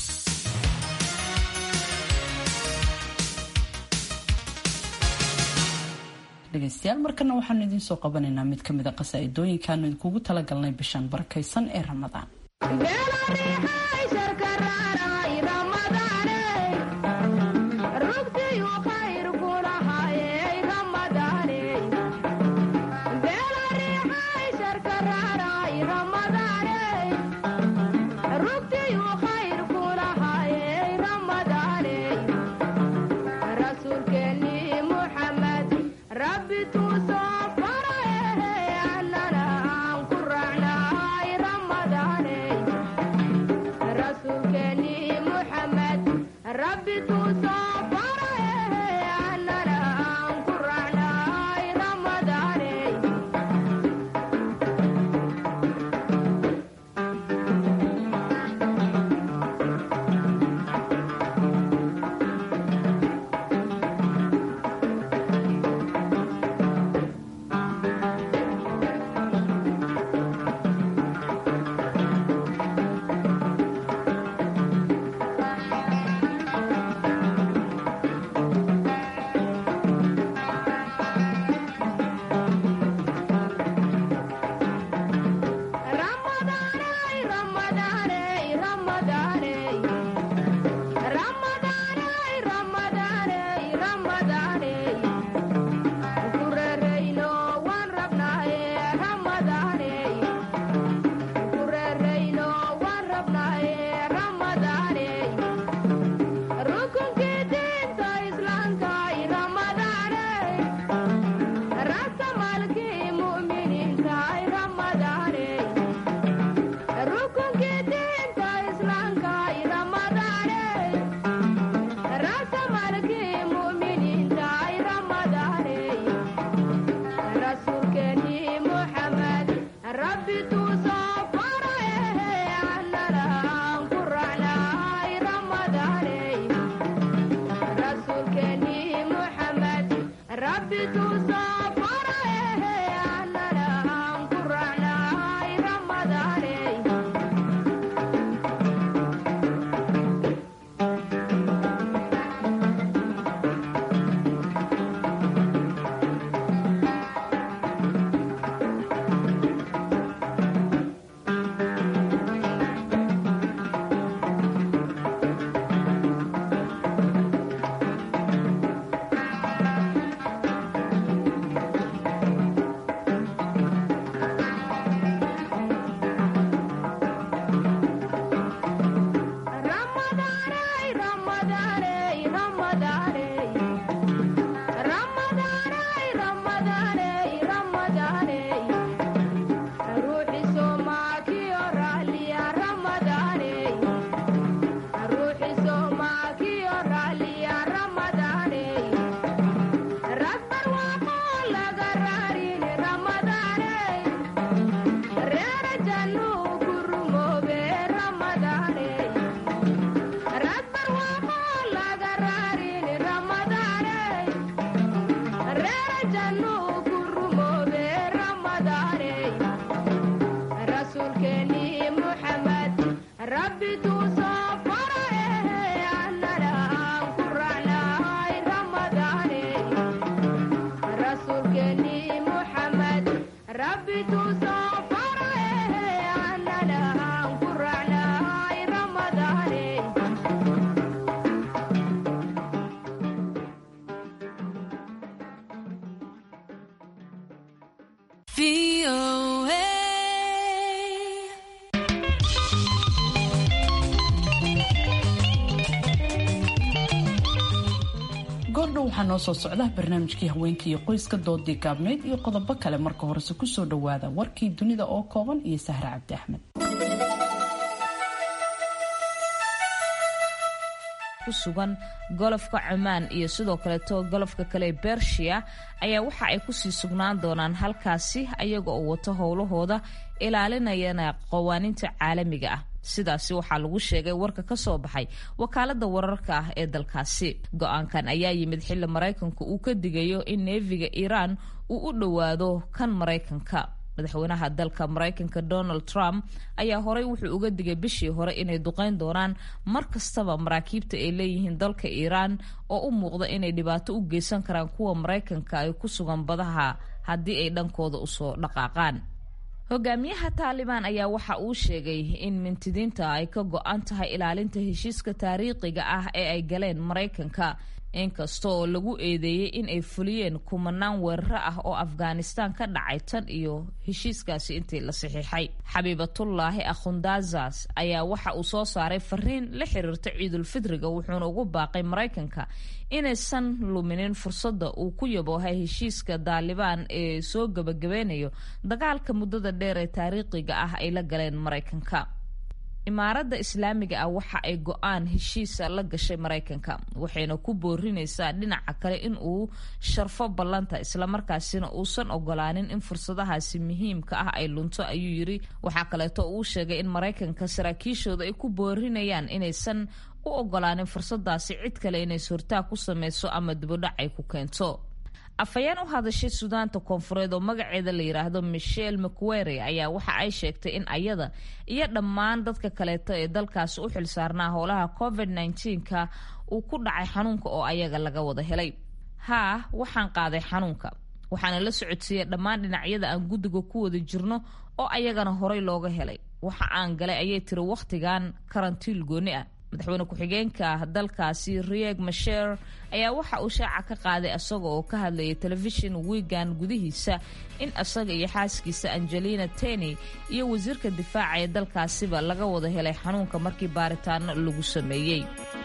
dhegeystayaal markana waxaanu idiin soo qabanaynaa mid ka mid a qasaaidooyinkaanu idinkugu talagalnay bishan barakaysan ee ramadaan waxaa noo soo socda barnaamijkii haweenka iyo qoyska doodii gaabneyd iyo qodobo kale marka horese kusoo dhawaada warkii dunida oo kooban iyo sahra cabdi axmed kusugan golofka cumaan iyo sidoo kaleeto golofka kale ee bershiya ayaa waxa ay kusii sugnaan doonaan halkaasi ayaga oo wato howlahooda ilaalinayana qawaaniinta caalamiga ah sidaasi waxaa lagu sheegay warka ka soo baxay wakaalada wararka ah ee dalkaasi go-aankan ayaa yimid xilli maraykanku uu ka digayo in neefiga iiraan uu u dhowaado kan maraykanka madaxweynaha dalka maraykanka donald trump ayaa horey wuxuu uga digay bishii hore inay duqeyn doonaan mar kastaba maraakiibta ay leeyihiin dalka iiraan oo u muuqda inay dhibaato u geysan karaan kuwa maraykanka ay ku sugan badaha haddii ay dhankooda usoo dhaqaaqaan hogaamiyaha taalibaan ayaa waxa uu sheegay in mintidiinta ay ka go-an tahay ilaalinta heshiiska taariikhiga ah ee ay galeen maraykanka inkasta oo lagu eedeeyey in ay fuliyeen kumanaan weeraro ah oo afghanistan ka dhacay tan iyo heshiiskaasi intii la saxiixay xabiibatullaahi akhundazas ayaa waxa uu soo saaray fariin la xiriirta ciidulfidriga wuxuuna ugu baaqay maraykanka inaysan luminin fursadda uu ku yaboohay heshiiska daalibaan ee soo gabagabeynayo dagaalka muddada dheer ee taariikhiga ah ay la galeen maraykanka imaaradda islaamiga ah waxa ay go-aan heshiisa la gashay maraykanka waxayna ku boorinaysaa dhinaca kale in uu sharfo ballanta islamarkaasina uusan ogolaanin in fursadahaasi muhiimka ah ay lunto ayuu yiri waxaa kaleeto uu sheegay in maraykanka saraakiishooda ay ku boorinayaan inaysan u ogolaanin fursadaasi cid kale inay sortaa ku sameyso ama dibodhac ay ku keento afhayeen u hadashay suudaanta koonfureed oo magaceeda la yidhaahdo michelle mcwere ayaa waxa ay sheegtay in ayada iyo dhammaan dadka kaleeto ee dalkaasi u xilsaarnaa howlaha covid -19ka uu ku dhacay xanuunka oo ayaga laga wada helay haa waxaan qaaday xanuunka waxaana la socodsiiyey dhammaan dhinacyada aan guddiga ku wada jirno oo ayagana horey looga helay waxa aan galay ayay tiri wakhtigan karantiil gooni ah madaxweyne ku-xigeenka dalkaasi rieg masher ayaa waxa uu shaaca ka qaaday isaga oo ka hadlayay telefishin wiigan gudihiisa in isaga iyo xaaskiisa angelina teny iyo wasiirka difaaca ee dalkaasiba laga wada helay xanuunka markii baaritaano lagu sameeyey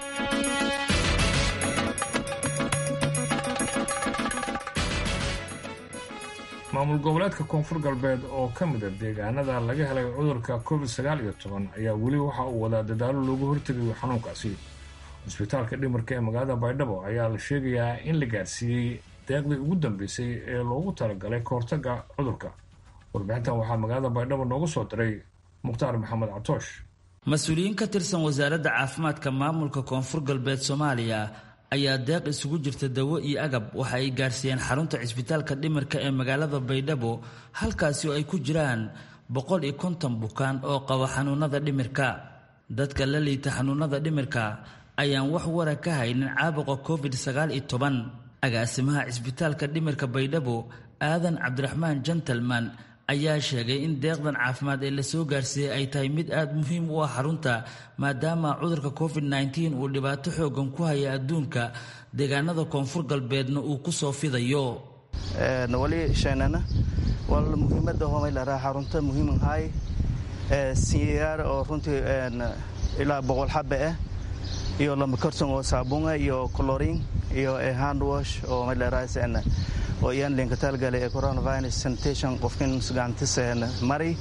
maamul goboleedka koonfur galbeed oo ka mid a deegaanada laga helay cudurka covid sagaal iyo toban ayaa weli waxa uu wadaa dadaalo loogu hortegayo xanuunkaasi cusbitaalka dhimarka ee magaalada baydhabo ayaa la sheegayaa in la gaarsiiyey deeqdii ugu dambeysay ee loogu talagalay kahortaga cudurka warbixintan waxaa magaalada baydhabo noogu soo diray mukhtaar maxamed catoosh mas-uuliyiin ka tirsan wasaaradda caafimaadka maamulka koonfur galbeed soomaaliya ayaa deeq isugu jirta dawo iyo agab waxa ay gaarsiiyeen xarunta cisbitaalka dhimirka ee magaalada baydhabo halkaasi oo ay ku jiraan boqol iyo konton bukaan oo qaba xanuunada dhimirka dadka la liita xanuunada dhimirka ayaan wax wara ka haynin caabuqa covid sagaal iyo toban agaasimaha cisbitaalka dhimirka baydhabo aadan cabdiraxmaan gentleman ayaa sheegay in deeqdan caafimaad ee lasoo gaarsiiyey ay tahay mid aada muhiim u ah xarunta maadaama cudurka covid nteen uu dhibaato xoogan ku haya adduunka deegaanada koonfur galbeedna uu ku soo fidayo wali sheenana wal muhiimada homay laraa xarunta muhiimahay sinyayaar oo runtii ilaa boqol xabe ah iyo lama karton oo saabuunga iyo colorin iyo handwash oo may laraa oo iyaan linka talgalay ee coronavirus sanitation qofkin gacantis mari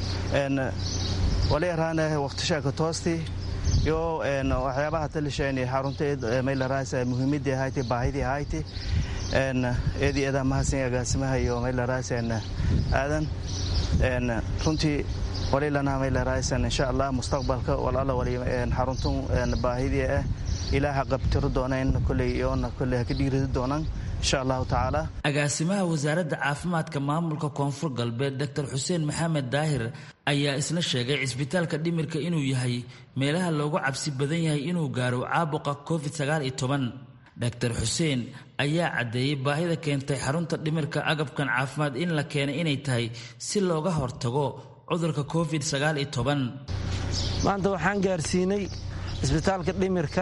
wali araan waqtishaaka toosti iyo waxyaabaha talisheeni xarunteed maylarais muhiimadii ahayti baahidii ahayti eedi eedaa mahadsan agaasimaha iyo maylarais aadan runtii wali lana maylarais insha allah mustaqbalka walala wali xaruntun baahidii ah ilaaha qabtiro doonayn koley iyoona koley haka dhiiridi doonaan insha allahu tacaala agaasimaha wasaaradda caafimaadka maamulka koonfur galbeed doctor xuseen maxamed daahir ayaa isna sheegay cisbitaalka dhimirka inuu yahay meelaha loogu cabsi badan yahay inuu gaaro caabuqa covid sagaal iyo toban doctor xuseen ayaa caddeeyey baahida keentay xarunta dhimirka agabkan caafimaad in la keenay inay tahay si looga hortago cudurka covid sagaal iyo toban maanta waxaan gaarsiinay cisbitaalka dhimirka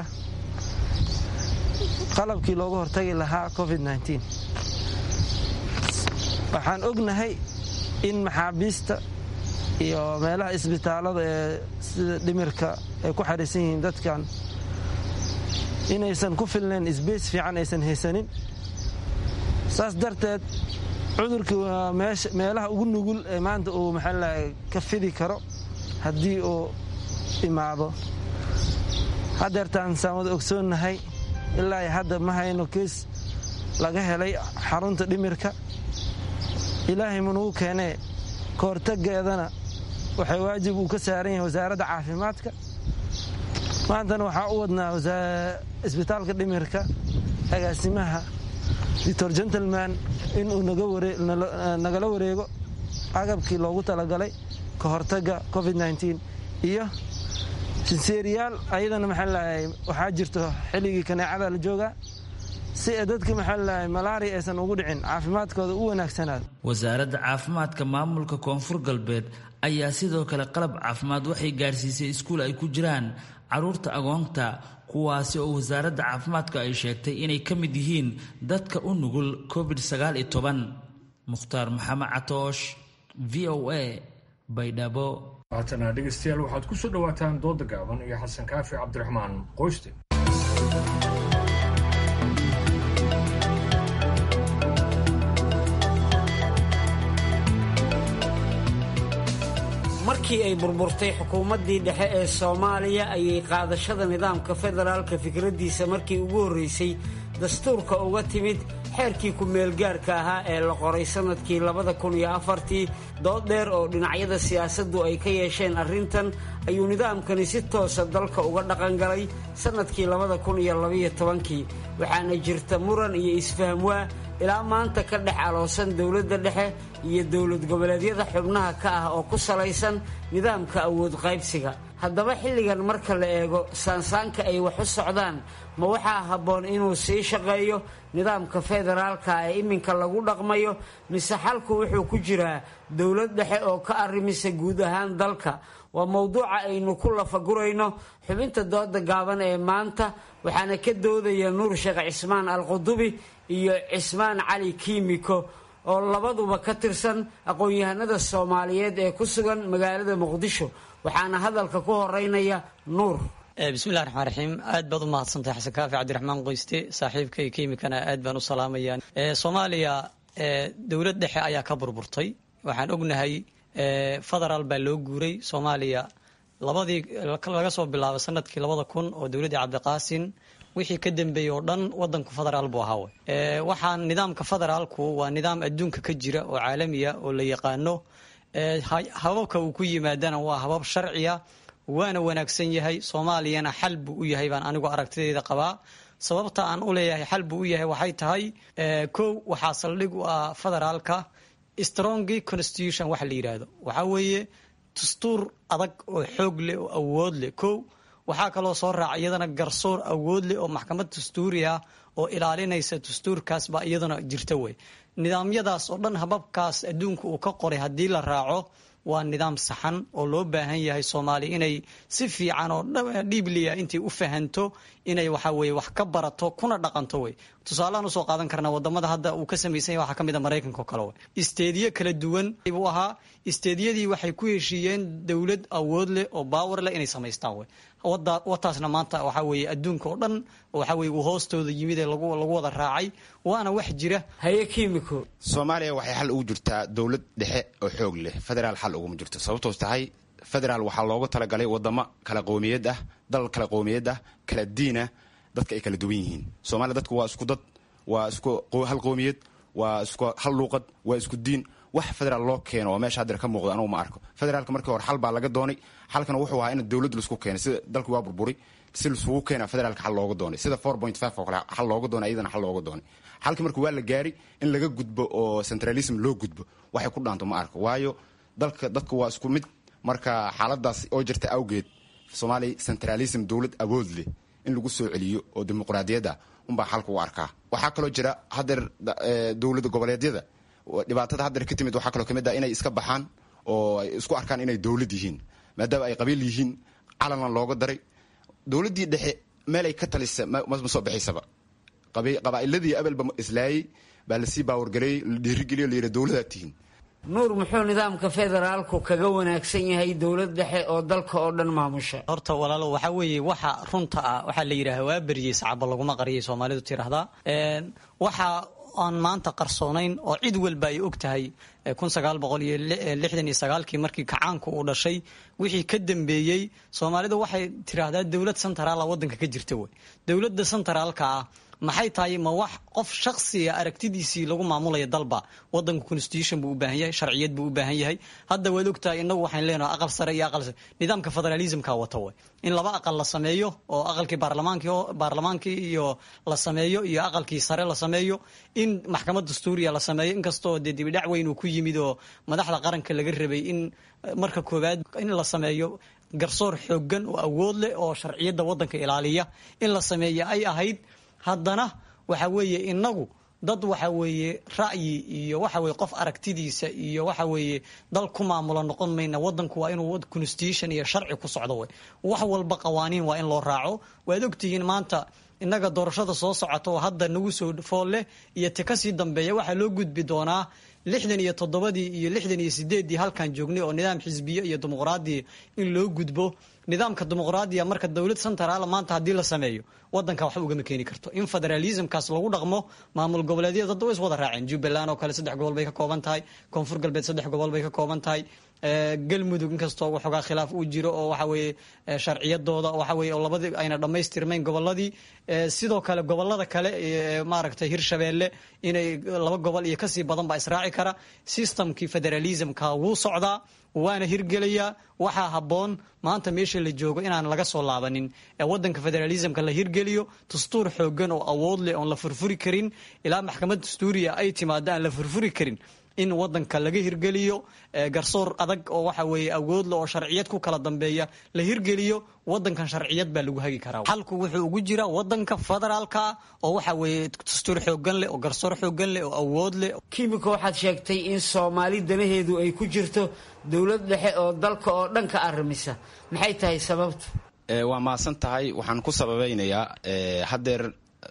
qalabkii looga hortagi lahaa covid waxaan ognahay in maxaabiista iyo meelaha isbitaalada ee sida dhimirka ay ku xariisan yihiin dadkan inaysan ku filnayn sbeys fiican aysan haysanin saas darteed cudurkii waa meelaha ugu nugul ee maanta uu maxaalaha ka fidi karo haddii uu imaado haddeertaan saamada ogsoonnahay ilaa hadda ma hayno kees laga helay xarunta dhimirka ilaahay manugu keenee ka hortaggeedana waxay waajib uu ka saaran yahay wasaaradda caafimaadka maantana waxaa u wadnaa isbitaalka dhimirka agaasimaha doctor gentleman inuu nagala wareego agabkii loogu talagalay ka hortagga covid iyo sinseeriyaal ayadana maxaalahay waxaa jirto xilligii kaneecada la joogaa si ay dadka maxaalahay malaria aysan ugu dhicin caafimaadkooda u wanaagsanaado wasaaradda caafimaadka maamulka koonfur galbeed ayaa sidoo kale qalab caafimaad waxay gaarsiisay iskuul ay ku jiraan caruurta agoonta kuwaasi oo wasaaradda caafimaadka ay sheegtay inay ka mid yihiin dadka u nugul covid mukhtaar maxamed catoosh v o a baydhabo haatana dhegaystayaal waxaad ku soo dhowaataan dooda gaaban iyo xasan kaafi cabdiraxmaan qoyste markii ay burburtay xukuumaddii dhexe ee soomaaliya ayay qaadashada nidaamka federaalka fikraddiisa markii ugu horraysay dastuurka uga timid xeerkii ku-meelgaarka ahaa ee la qoray sannadkii labada kun iyo afartii dood dheer oo dhinacyada siyaasaddu ay ka yeesheen arrintan ayuu nidaamkani si toosa dalka uga dhaqangalay sannadkii labada kun iyo labaiyo tobankii waxaana jirta muran iyo isfahmwaa ilaa maanta ka dhex aloosan dowladda dhexe iyo dowlad goboleedyada xubnaha ka ah oo ku salaysan nidaamka awood qaybsiga haddaba xilligan marka la eego saansaanka ay wax u socdaan ma waxaa habboon inuu sii shaqeeyo nidaamka federaalka ee iminka lagu dhaqmayo mise xalku wuxuu ku jiraa dowlad dhexe oo ka arrimisa guud ahaan dalka waa mowduuca aynu ku lafagurayno xubinta dooda gaaban ee maanta waxaana ka doodaya nuur sheekh cismaan alqudubi iyo cismaan cali kiimiko oo labaduba ka tirsan aqoon-yahanada soomaaliyeed ee ku sugan magaalada muqdisho waxaana hadalka ku horeynaya nuur bismillahi raxmaan raxiim aad baad u mahadsantahay xasan kaafi cabdiraxmaan qoyste saaxiibkay kiimikana aad baan u salaamaya soomaaliya dowlad dhexe ayaa ka burburtay waxaan ognahay federaal baa loo guuray soomaaliya labadii laga soo bilaabo sanadkii labada kun oo dowladdii cabdiqaasin wixii ka dambeeyey oo dhan wadanku federaal buu ahaa waxaan nidaamka federaalku waa nidaam adduunka ka jira oo caalamiya oo la yaqaano hababka uu ku yimaadana waa habab sharciya waana wanaagsan yahay soomaaliyana xal buu u yahay baan anigu aragtideeda qabaa sababta aan u leeyahay xal buu u yahay waxay tahay kow waxaa saldhig u ah federaalka strongy constitution waxa la yidhaahdo waxaa weeye dastuur adag oo xoog leh oo awood leh kow waxaa kaloo soo raaca iyadana garsoor awood leh oo maxkamad dastuuri ah oo ilaalinaysa dastuurkaas baa iyadana jirta wey nidaamyadaas oo dhan hababkaas adduunka uu ka qoray haddii la raaco waa nidaam saxan oo loo baahan yahay soomaaliya inay si fiican oo dhiibliya intay u fahanto inay waxa weye wax ka barato kuna dhaqanto wey tusaalehaan usoo qaadan karnaa wadamada hadda uu ka samaysan yahay waxaa ka mid a maraykanka oo kale wey isteediyo kala duwan buu ahaa isteediyadii waxay ku heshiiyeen dowlad awood leh oo baawar leh inay samaystaan wey wataasna maanta waxaa weeye adduunka oo dhan waxa weye uu hoostooda yimid ee lagu wada raacay waana wax jira haye kimiko soomaaliya waxay xal ugu jirtaa dowlad dhexe oo xoog leh federaal xal uguma jirto sababtoos tahay federaal waxaa loogu talagalay wadamo kala qowmiyad ah dal kala qowmiyad ah kala diinah dadka ay kala duwan yihiin soomaaliya dadku waa isku dad waa isku hal qowmiyad waa isku hal luuqad waa isku diin wax federaal loo keeno oo meesha hadeer ka muuqda anugu ma arko federaalka markii hore xal baa laga doonay xalkana wuxuu ahaa in dowlad laisku keenay sida dalku waa burburi si laisugu keena federaalka xal looga doonay sida four point five oo kale xal looga doonay iyadana xal looga doonay xalkii marka waa la gaari in laga gudbo oo centralism loo gudbo waxay ku dhaanto ma arko waayo dalka dadku waa isku mid marka xaaladaas oo jirta awgeed soomaaliya centralism dowlad awood leh in lagu soo celiyo oo dimuqraadiyadda unbaa xalka u arkaa waxaa kaloo jira hadeer dowlada goboleedyada dhibaatada hadeer ka timid waxaa kaloo kamid ah inay iska baxaan oo ay isku arkaan inay dowlad yihiin maadaama ay qabiil yihiin calanna looga daray dowladdii dhexe meelay ka talisa ma soo baxaysaba qabaa'iladii abelba islaayey baa lasii baawargareeyey la dhiirigeliyo la yidhi dowladaad tihiin nuur muxuu nidaamka federaalku kaga wanaagsan yahay dowlad dhexe oo dalka oo dhan maamusha horta walaalo waxaa weeye waxa runta ah waxaa la yidhaha waa beriyey sacaba laguma qariyay soomaalidu tiraahdaa waxa aan maanta qarsoonayn oo cid walba ay og tahay kun sagaal boqol iyo lixdan iyo sagaalkii markii kacaanku uu dhashay wixii ka dambeeyey soomaalidu waxay tiraahdaa dowlad centraala wadanka ka jirta wey dowladda centraalka ah maxay tahay ma wax qof shaksiga aragtidiisii lagu maamulaya dalba wadanka constitution buu u baahan yahay sharciyad buu u baahan yahay hadda waad ogtahay inagu waxaan leenahay aqal sare iyo aqal nidaamka federalismka wata way in laba aqal la sameeyo oo aqalkii baarlamaankii baarlamaankii iyo la sameeyo iyo aqalkii sare la sameeyo in maxkamad dastuuriya la sameeyo inkastoo dee dibidhac weyn uu ku yimid oo madaxda qaranka laga rabay in marka koowaad in la sameeyo garsoor xoogan oo awood leh oo sharciyadda wadanka ilaaliya in la sameeyo ay ahayd haddana waxa weeye inagu dad waxa weeye ra'yi iyo waxa weye qof aragtidiisa iyo waxa weeye dal ku maamula noqon mayna wadanku waa inuu constitution iyo sharci ku socdo wey wax walba qawaaniin waa in loo raaco waad ogtihiin maanta innaga doorashada soo socota oo hadda nagu soo fool leh iyo ti kasii dambeeya waxaa loo gudbi doonaa lixdan iyo toddobadii iyo lixdan iyo sideeddii halkan joognay oo nidaam xisbiye iyo dimuqraadiya in loo gudbo nidaamka dimuqraadiya marka dowlad centraala maanta haddii la sameeyo wadanka waxba ugama keeni karto in federalismkaas lagu dhaqmo maamul goboleedyada dadda way is wada raaceen jubbaland oo kale saddex gobol bay ka kooban tahay koonfur galbeed saddex gobol bay ka kooban tahay galmudug inkastoo waxoogaa khilaaf uu jiro oo waxa weeye sharciyadooda waxa weye oo labadii ayna dhammaystirmayn goboladii sidoo kale gobolada kale maaragtay hirshabeelle inay laba gobol iyo kasii badan baa israaci kara systemkii federalismka wuu socdaa waana hirgelayaa waxaa habboon maanta meesha la joogo inaan laga soo laabanin ee wadanka federalismka la hirgeliyo dastuur xoogan oo awood leh oon la furfuri karin ilaa maxkamad dastuuriya ay timaado aan la furfuri karin in wadanka laga hirgeliyo garsoor adag oo waxa weeye awoodle oo sharciyad ku kala dambeeya la hirgeliyo wadankan sharciyad baa lagu hagi karaa xalku wuxuu ugu jiraa wadanka federaalka oo waxa weeye dastuur xoogan leh oo garsoor xoogan leh oo awood leh kimika waxaad sheegtay in soomaali danaheedu ay ku jirto dowlad dhexe oo dalka oo dhan ka arrimisa maxay tahay sababtu waa mahadsan tahay waxaan ku sababeynayaa haddeer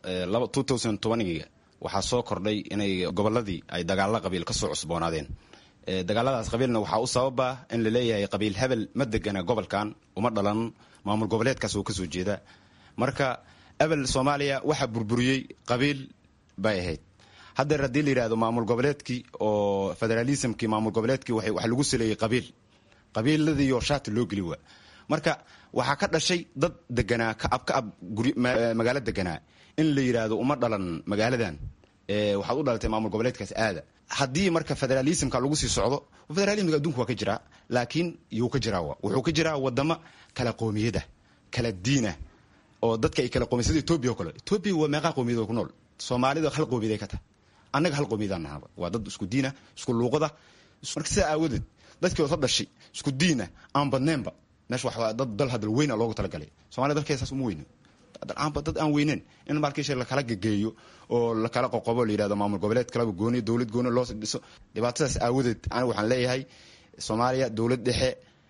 ga waxaa soo kordhay inay goboladii ay dagaalo qabiil ka soo cusboonaadeen dagaaladaas qabiilna waxaa u sababa in la leeyahay qabiil hebel ma degana gobolkan uma dhalan maamul goboleedkaas oo kasoo jeeda marka ebel soomaaliya waxaa burburiyey qabiil bay ahayd haddeer haddii la yidhahdo maamul goboleedkii oo federalismkii maamul goboleedkii waxa lagu saleeyey qabiil qabiiladiiyo shaati loo geli waa marka waxaa ka dhashay dad deganaa kaab kaab magaalo deganaa in la yidhaahdo uma dhalan magaaladan waxaad u dhalatay maamul goboleedkaas aada haddii marka federalismka lagu sii socdo federalismka adduunka waa ka jiraa laakiin yuu ka jiraa wuxuu ka jiraa wadamo kala qoomiyada kala diina oo dadka ay kala qoomiyad sida etoobiya o kale etoobiya waa meeqaa qoomiyad ku nool soomaalida hal qoomiyad ay ka tahay annaga hal qoomiyadaan nahaba waa dad isku diina isku luuqada marka sidaa aawadeed dadkii osa dhashay isku diina aan badneenba meesha wax dad dal hadal weyna loogu talagalay somalia dalkeeda saas uma weyno dad aan weyneen in markiisha lakala gegeeyo oo lakala qoqobo la yidhahdo maamul goboleed kalaba gooni dowlad gooni loo dhiso dhibaatadaas aawadeed aniga waxaan leeyahay soomaaliya dowlad dhexe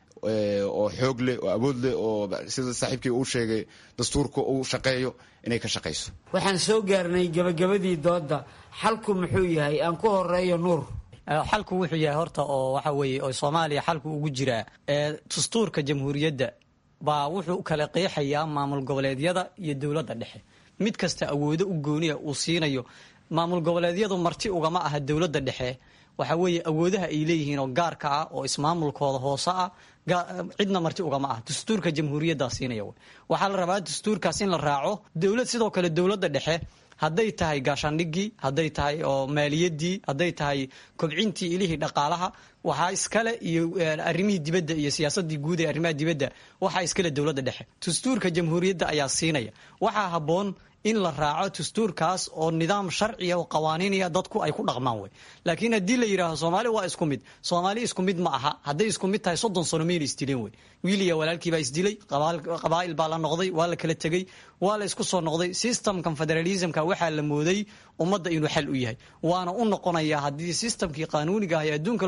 oo xoog leh oo awood leh oo sida saaxiibkii uu sheegay dastuurka uu shaqeeyo inay ka shaqayso waxaan soo gaarnay gabagabadii dooda xalku muxuu yahay aan ku horeeyo nuur xalku wuxuu yahay horta oo waxa weeye oo soomaaliya xalku ugu jiraa dastuurka jamhuuriyadda baa wuxuu kala qeexayaa maamul goboleedyada iyo dowladda dhexe mid kasta awoodo u gooniya uu siinayo maamul goboleedyadu marti ugama aha dowladda dhexe waxa weeye awoodaha ay leeyihiin oo gaarka ah oo ismaamulkooda hoose ah cidna marti ugama ah dastuurka jamhuuriyaddaa siinaya waxaa la rabaa dastuurkaas in la raaco dowlad sidoo kale dowladda dhexe hadday tahay gaashaandhigii hadday tahay oo maaliyadii hadday tahay kobcintii ilihii dhaqaalaha waxaa iskale iyo arrimihii dibadda iyo siyaasadii guud ee arrimaha dibadda waxaa iskale dowladda dhexe dastuurka jamhuuriyadda ayaa siinaya waxaa habboon in la raaco dastuurkaas oo nidaam sharciya oo qawaaniinaya dadku ay ku dhaqmaan wey laakiin haddii la yidhaaho soomaali waa isku mid soomaali isku mid ma aha hadday isku mid tahay soddon sano mayna isdileen wey wiiliya walaalkiibaa isdilay qabaa'il baa la noqday waa la kala tegey waa la isku soo noqday systemkan federalismka waxaa la mooday ummadda inuu xal u yahay waana u noqonayaa haddii systemkii qaanuuniga ah ee adduunka looga dhaqmay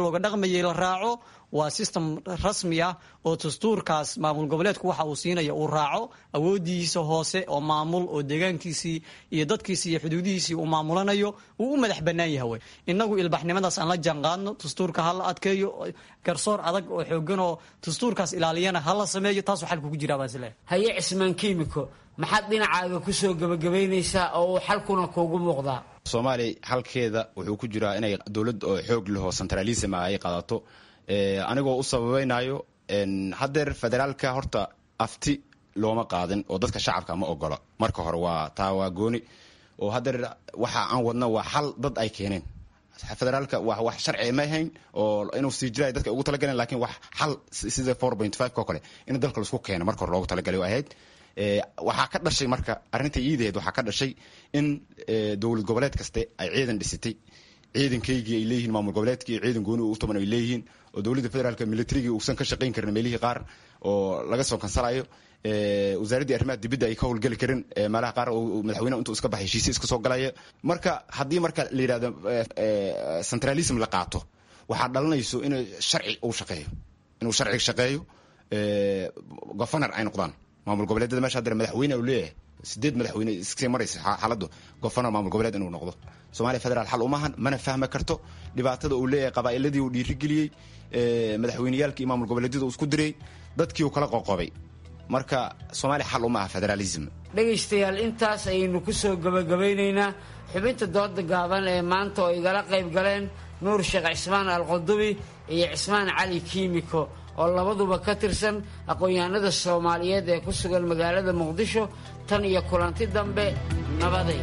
dhaqmayay la raaco waa system rasmi ah oo dastuurkaas maamul goboleedku waxa uu siinaya uu raaco awoodiisa hoose oo maamul oo deegaankiisii iyo dadkiisii iyo xuduudihiisii uu maamulanayo uu u madax bannaan yahay inagu ilbaxnimadaas aan la jaanqaadno dastuurka ha la adkeeyo garsoor adag oo xoogan oo dastuurkaas ilaaliyana ha la sameeyo taasuu xalku ku jiraa baasle haye cismaan kiimiko maxaad dhinacaaga kusoo gebagabaynaysaa oo uu xalkuna kuugu muuqdaa soomaaliya xalkeeda wuxuu ku jiraa inay dowlad oo xoog leh oo centralism ah ay qaadato anigoo u sababaynayo haddeer federaalka horta afti looma qaadin oo dadka shacabka ma ogola marka hore waa taa waa gooni oo haddeer waxa aan wadno waa xal dad ay keeneen federaalka wa wax sharci ma ahayn oo inuu sii jiraay dadka ugu talagaleen lakiin wax xal sida four point five oo kale in dalka laisku keeno marka hore loogu talagalay ahayd waxaa ka dhashay marka arrinta iidaheed waxaa ka dhashay in dowlad goboleed kaste ay ciidan dhisitay ciidankaygii ay leeyihiin maamul goboleedkii ciidan gooni u tuman ay leeyihiin oo dowladda federaalka militarigii uusan ka shaqayn karin meelihii qaar oo laga soo kansalayo wasaaraddii arrimaha dibadda ay ka howlgeli karin meelaha qaar madaxweyneha intuu iska baxay heshiisya iska soo galaya marka haddii marka la yidhahdo centralism la qaato waxaa dhalanayso in sharci uu shaqeeyo inuu sharciga shaqeeyo governar ay noqdaan maamul goboleedyada meesha haddana madaxweyne uu leeyahay sideed madaxweyne iskasii maraysa xaaladdu governar maamul goboleed inuu noqdo soomaaliya federaal xal umahan mana fahmi karto dhibaatada uu leeyahay qabaa'iladii uu dhiirigeliyey madaxweyneyaalkii maamul goboleedyada uu isku diray dadkii uu kala qoqobay marka soomaaliya xal uma aha federaalism dhegaystayaal intaas ayaynu ku soo gebagabaynaynaa xubinta dooda gaaban ee maanta oo igala qayb galeen nuur sheekh cismaan alqudubi iyo cismaan cali kiimiko oo labaduba ka tirsan aqoon-yahanada soomaaliyeed ee ku sugan magaalada muqdisho tan iyo kulanti dambe nabaday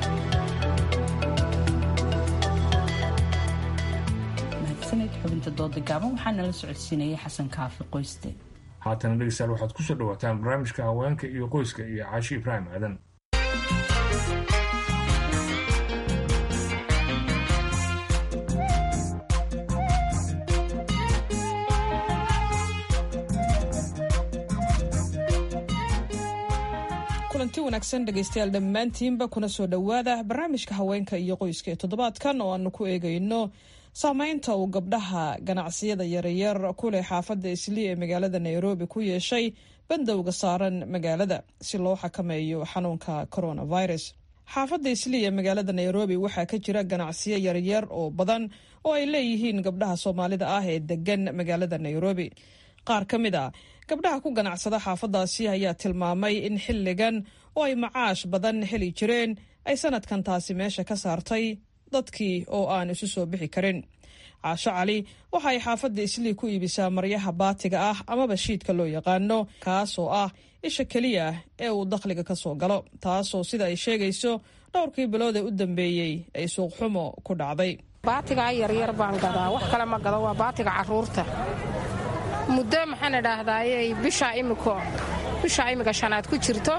mahadsaned xubinta dooda gaaban waxaana la socodsiinayay xasan kaafi qoyste haatana dhegeystayaal waxaad ku soo dhawaataan barnaamijka haweenka iyo qoyska iyo caashi ibraahim aadan kulanti wanaagsan dhegaystayaal dhammaantiinba kuna soo dhowaada barnaamijka haweenka iyo qoyska ee toddobaadkan oo aanu ku eegayno saameynta uu gabdhaha ganacsiyada yaryar ku leh xaafadda islii ee magaalada nairobi ku yeeshay bandowga saaran magaalada si loo xakameeyo xanuunka coronavirus xaafadda islii ee magaalada nairobi waxaa ka jira ganacsiyo yaryar oo badan oo ay leeyihiin gabdhaha soomaalida ah ee degan magaalada nairobi qaar ka mid a gabdhaha ku ganacsada xaafadaasi ayaa tilmaamay in xilligan oo ay macaash badan heli jireen ay sanadkan taasi meesha ka saartay dadkii oo aan isu soo bixi karin caasho cali waxa ay xaafadda islii ku iibisaa maryaha baatiga ah amaba shiidka loo yaqaano kaas oo ah isha keliya ee uu dakhliga ka soo galo taasoo sida ay sheegayso dhowrkii bilood ee u dambeeyey ay suuqxumo ku dhacday baatigaa yaryar baan gadaa wax kale ma gado waa baatiga caruurta muddo maxaan idhaahdaaye bishaa imiko bishaa imika shanaad ku jirto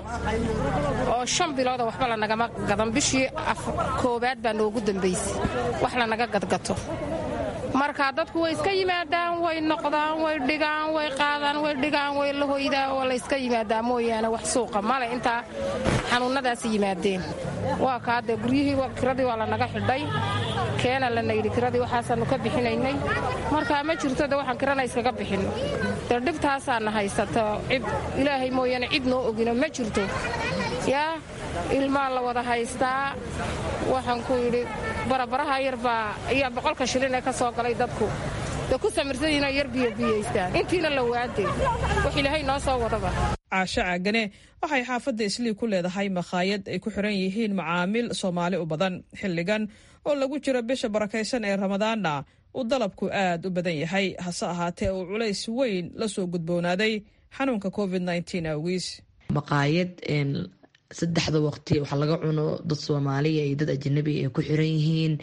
oo shan bilooda waxba lanagama gadan bishii koowaad baa noogu dambaysay wax lanaga gadgato marka dadku way iska yimaadaan way noqdaan way dhigaan way qaadaan way dhigaan way la hoydaan oo la yska yimaadaa mooyaane wax suuqa male intaa xanuunnadaas yimaadeen waa kaade guryihii kiradii waa lanaga xidhay keena lana yidhi kiradii waxaasaannu ka bixinaynay markaa ma jirto de waxaan kirana iskaga bixinno dee dhibtaasaana haysata cid ilaahay mooyaane cid noo ogino ma jirto yaa ilmaa la wada haystaa waxaan ku yidhi barabaraha yarbaa iyo boqolka shilin ee ka soo galay dadku de ku samirsanyihinoo yar biyobiyaystaan intiina la waade wax ilaahay noo soo wadaba caasho caagane waxay xaafadda islii ku leedahay makhaayad ay ku xiran yihiin macaamiil soomaali u badan xilligan oo lagu jiro bisha barakaysan ee ramadaanna uu dalabku aad u badan yahay hase ahaatee uu culays weyn la soo gudboonaaday xanuunka covid awgiis maqaayad saddexda waqti wax laga cuno dad soomaaliya iyo dad ajanabi ay ku xiran yihiin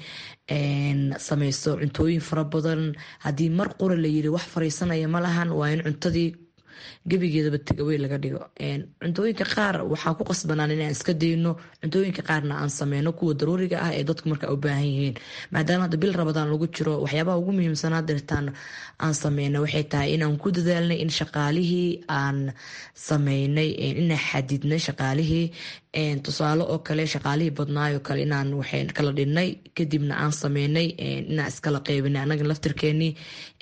samaysto cuntooyin fara badan haddii mar qura la yiri wax fariisanaya ma lahan waa in cuntadii gebigeedaba tegawey laga dhigo cuntooyinka qaar waxaa ku qasbanaan inaan iska dayno cuntooyinka qaarna aan sameyno kuwa daruuriga ah ee dadku marka u baahan yihiin maadaama hadda bil rabadaan lagu jiro waxyaabaha ugu muhiimsanaa dirtaan aan sameyna waxay tahay inaan ku dadaalnay in shaqaalihii aan sameynay inaan xadidnay shaqaalihii tusaale oo kale shaqaalihii badnaayoo kale inaan waxay kala dhinnay kadibna aan sameynay inaan iskala qeybinay anaga laftirkeenii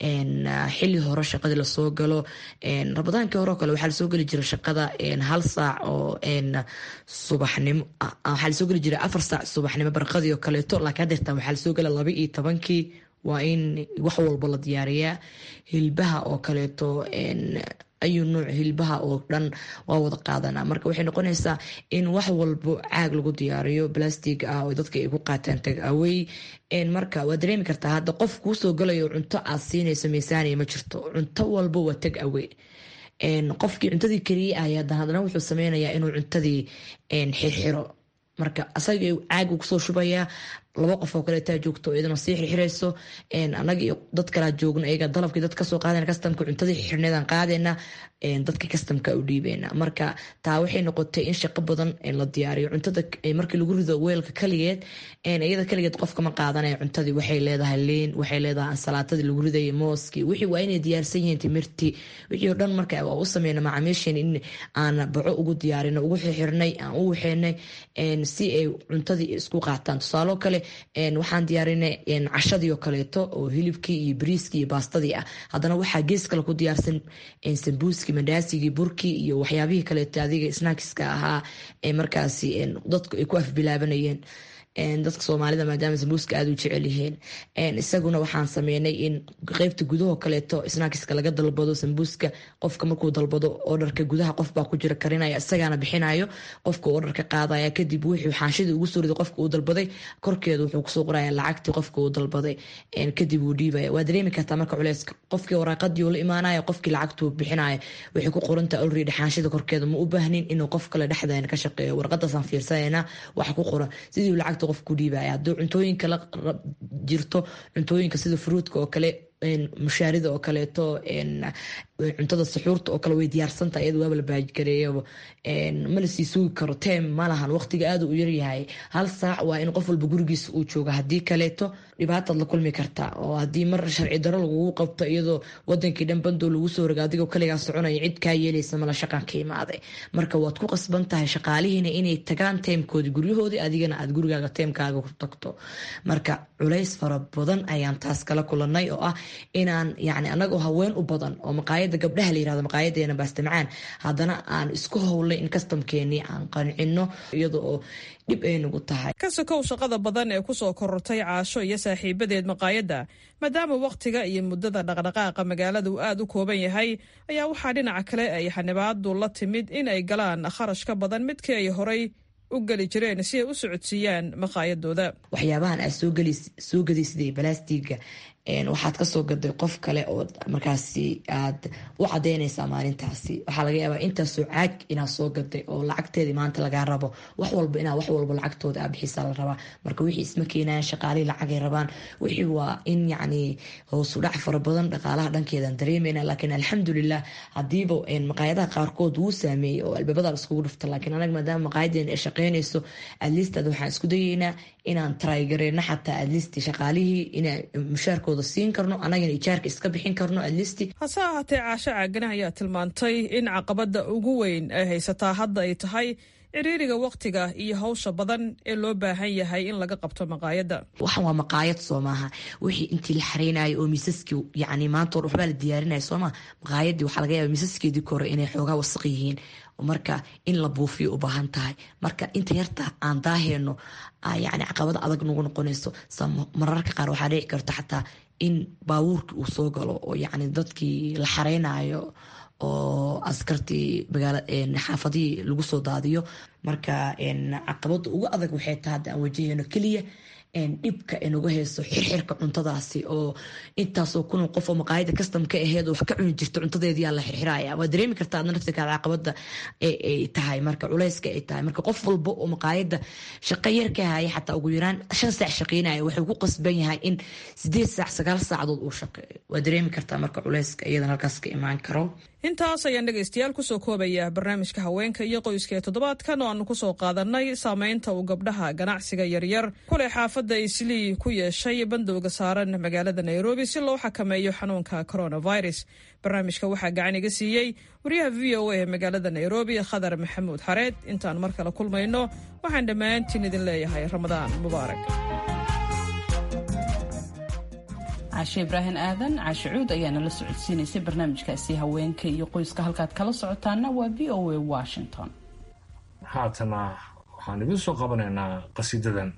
xili hore shaqadii lasoo galo rabadaankii hore oo kale waxaa lasoo geli jira shaqada hal saac oo subaxnimo waxaa lasoo geli jira afar saac subaxnimo barqadii oo kaleeto laakiin hadeertaan waxaa lasoo gala laba iyo tobankii waa in wax walba la diyaariyaa hilbaha oo kaleeto ayuu nuuc hilbaha oo dhan waa wada qaadanaa marka waxay noqonaysaa in wax walbo caag lagu diyaariyo blastig ah oo dadka ay ku qaataan tag awey marka waa dareemi kartaa hadda qof kuusoo galayo cunto aad siinayso miisaaniya ma jirto cunto walbo waa tag awey qofkii cuntadii kariyey aya haddana wuxuu sameynayaa inuu cuntadii xirxiro marka asaga caag kusoo shubayaa laba qof oo kaleetaa joogto iyadana sii xirxirayso anaga iyo dad kalaa joogno iyaga dalabkii dad kasoo qaadana kastamka cuntadii xirneedaan qaadayna dadka kastamka u dhiibeyna marka taa waxay noqotay in shaqo badan la diyaariyo cuntada markii lagu rido weelka kaligeed iyada kaligeed qofkama qaadanaya cuntadii waxay leedahay liin waxay leedahay ansalaatadii lagu ridaya mooskii wixii waa inay diyaarsan yihiin timirtii wixii oo dhan marka waa u sameyna macaamiisheen in aan baco ugu diyaarino ugu xirxirnay aan u waxeenay si ay cuntadii isku qaataan tusaalo kale waxaan diyaarinay cashadii oo kaleeto oo hilibkii iyo bariiskii iyo baastadii ah haddana waxaa gees kale ku diyaarsan sambuuskii mandaasigii burkii iyo waxyaabihii kaleeto adiga snackiska ahaa ee markaasi dadku ay ku afbilaabanayeen dadka soomaalida maadaama sambuuska aada u jecel yihiin isaguna waxaan sameynay in qeybta gudaho kaleeto snackiska laga dalbado sambuuska qofka markuu dalbado odharka gudaha qofbaa ku jira karinaya isagaana bixinayo qofka odharka qaadaya kadib wuxuu xaanshidii ugu soo riday qofka uu dalbaday korkeeda wuxuu kusoo qoraya lacagtii qofka uu dalbaday kadib uu dhiibaya waa dareemi kartaa marka culeys qofkii waraaqadii uu la imaanaya qofkii lacagtuu bixinaya waxay ku qorantaa already xaanshida korkeeda ma u baahnin inuu qof kale dhexdeena ka shaqeeyo warqadaasaan fiirsanayna waxa ku qoran sidii lacagta qof ku dhiibaya hadduu cuntooyinka la jirto cuntooyinka sida fruudka oo kale mushaarida oo kaleeto cuntada suxuurta oo kale way diyaarsantaha iyada waaba la baajgareeyaba mana sii sugi karo teem malahan waqtiga aada u yaryahay hal saac waa in qof walba gurigiisa uu jooga haddii kaleeto dhibaataad la kulmi kartaa oo haddii mar sharci daro lagugu qabto iyadoo wadankii dhan bandoo lagu soo roga adigoo kaligaa soconaya cid kaa yeelaysa mala shaqan ka imaaday marka waad ku qasban tahay shaqaalihiina inay tagaan teemkoodii guryahoodii adigana aad gurigaaga teemkaaga ku tagto marka culays fara badan ayaan taas kala kulanay oo ah inaan yani anagoo haween u badan oo maqaayada gabdhaha la yirahdo maqaayadeena baastamcaan haddana aan isku howlay in kastamkeenii aan qancino iyada oo dhib ay nagu tahay ka sokow shaqada badan ee kusoo korortay caasho iyo saaxiibadeed maqaayadda maadaama wakhtiga iyo muddada dhaqdhaqaaqa magaalada uu aada u kooban yahay ayaa waxaa dhinaca kale ay xanibaadu la timid in ay galaan kharash ka badan midkii ay horay u geli jireen si ay u socodsiiyaan maqaayadooda waxyaabahan aad soo gadaysiday balastiga waxaad kasoo gaday qof kale oo markaasi aad u cadeynaysaa maalintaasi waxaa laga yaabaa intaasoo caag inaad soo gaday oo lacagteedii maanta lagaa rabo wax walba inaa wax walba lacagtooda aa bixisaa la rabaa marka wixii isma keenayan shaqaalihii lacagay rabaan wixii waa in yacni hoosu dhac fara badan dhaqaalaha dhankeedan dareemayna laakiin alxamdulilah hadiiba maqaayadaha qaarkood wuu saameeyey oo albaabada iskugu dhufta laakiin anaga maadaama maqaayadeena ay shaqeynayso adlistaad waxaan isku dayeynaa inaan trygareyno xataa adlist shaqaalihii inaa mushaarkooda siin karno anagana ijaarka iska bixin karno adlisti hase ahaatee caasho caagana ayaa tilmaantay in caqabada ugu weyn ay haysataa hadda ay tahay ciriiriga wakhtiga iyo hawsha badan ee loo baahan yahay in laga qabto maqaayadda waxan waa maqaayad soo maaha wixii intii la xareynayo oo miisaskii yani maanta or waxbaa la diyaarinaya sooma maqaayadii waxaa laga yaaba miisaskeedii kore inay xoogaa wasaq yihiin marka in la buufiyo u baahan tahay marka inta yarta aan daaheyno yani caqabado adag nagu noqonayso mararka qaar waxaa dhici karta xataa in baabuurkii uu soo galo oo yani dadkii la xareynayo oo askartii xaafadihii lagu soo daadiyo marka caqabada ugu adag waxay tahay hadda aan wajaheyno keliya dhibka inagu haysto xirxirka cuntadaasi oo intaasoo kunoo qof oo maqaayada kastamka aheed oo wax ka cuni jirta cuntadeediyaa la xirxiraya waa dareemi kartaa adna naftirkaada caqabada ay tahay marka culeyska ay tahay marka qof walba oo maqaayada shaqo yar ka haya xataa ugu yaraan shan saac shaqeynaya wuxuu ku qasban yahay in sideed saac sagaal saacadood uu shaqeeyo waa dareemi kartaa marka culeyska iyadan halkaas ka imaan karo intaas ayaan dhegaystayaal kusoo koobaya barnaamijka haweenka iyo qoyska ee toddobaadkan oo aanu kusoo qaadanay saameynta uu gabdhaha ganacsiga yaryar kuley xaafadda islii ku yeeshay bandowga saaran magaalada nairobi si loo xakameeyo xanuunka coronavirus barnaamijka waxaa gacan iga siiyey wariyaha v o a ee magaalada nairobi khadar maxamuud xareed intaan mar kale kulmayno waxaan dhammaantiin idin leeyahay ramadaan mubaarak caashe ibraahim aadan caashe cuud ayaana la socodsiinaysay barnaamijkaasi haweenka iyo qoyska halkaad kala socotaana waa v o a washington haatana waxaan idiin soo qabanaynaa qasiidadan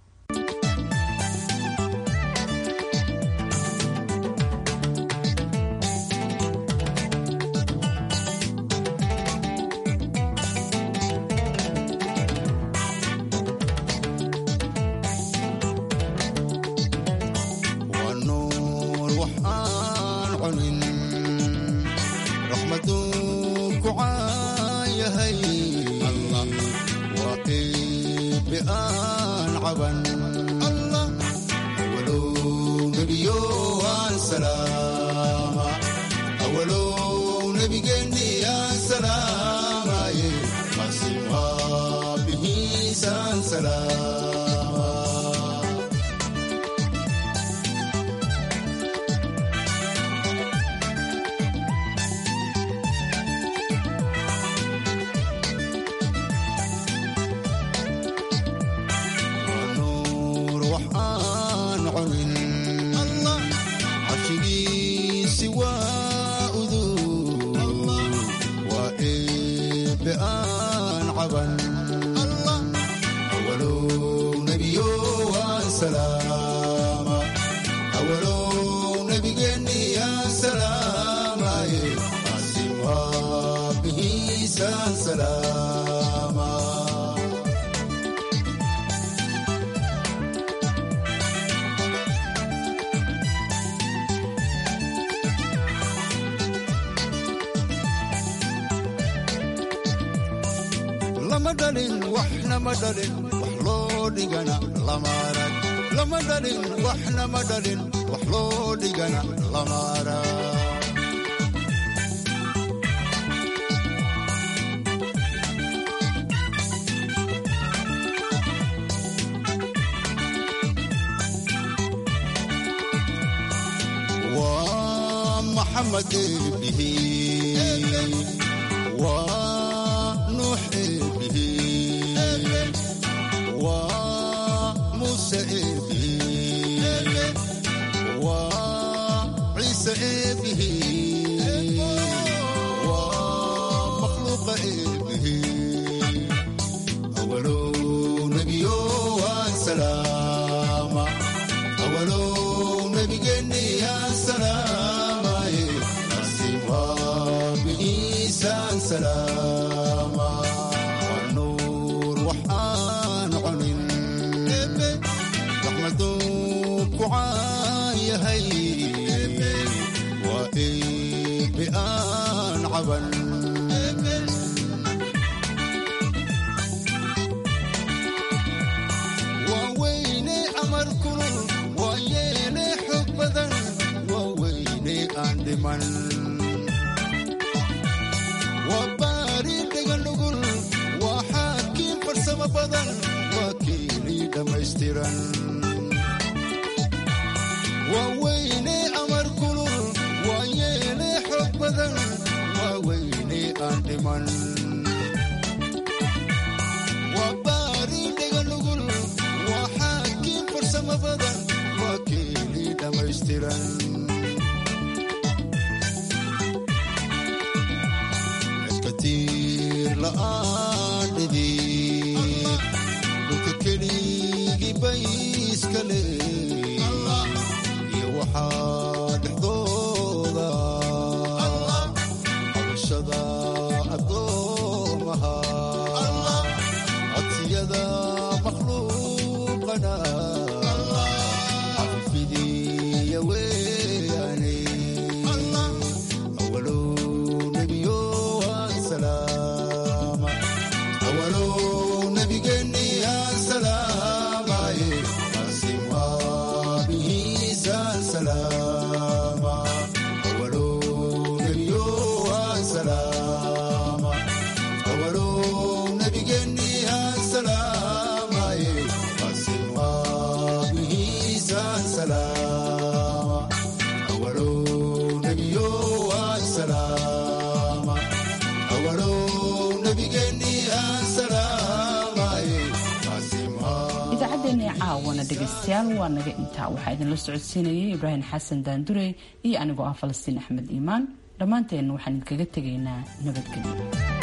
lama dhalin waxna ma dhalin wax loo dhigana lama arag lama dhalin waxna ma dhalin wax loo dhigana lama arag waa maxamed eebihi waa nuux eebihi waa muuse eebihi waa ciise eebihi waa makhluuqa eebihi awalow nebiyo waan salaama awalow nebigeenni yaan salaamaye asiim waa bigiisaan salaama waa nuur waxaan cunin raxmaduu ku caayahay waa eebe aan caban waa weyne amar kulul waa yeele xog badan waa weyne aan dhiman waa baari dhegan nugul waa xaakiin farsamo badan waa keenii dhammaystiran waa weyne amar kulul waa yeele xog badan waa weyne aan dhiman waa baari dhegan nugul waa xaakiin farsamo badan waa keenii dhammaystiran katiir la'aan dhidib dhulka keligii bay iska leey iyo waxaa dhexdooda qabashada addoomaha codsiyada makhluuqana nebiya weeyane allah awalow nebiyo asalaama awalow nebigeenni asalaamaye asim aabihiisa salaama awalow nebiyo asalaama awalow nebigeenni asalaamaye asim aabihiisa salaama awalow nebiyo asalaama awalow nebigeenni asalaamaye asim idaacaddeenii caawana dhegaystayaal waa naga intaa waxaa idinla socodsiinayay ibraahim xasan daandurey iyo anigoo ah falastiin axmed iimaan dhammaanteenna waxaan idinkaga tegaynaa nabadgelyo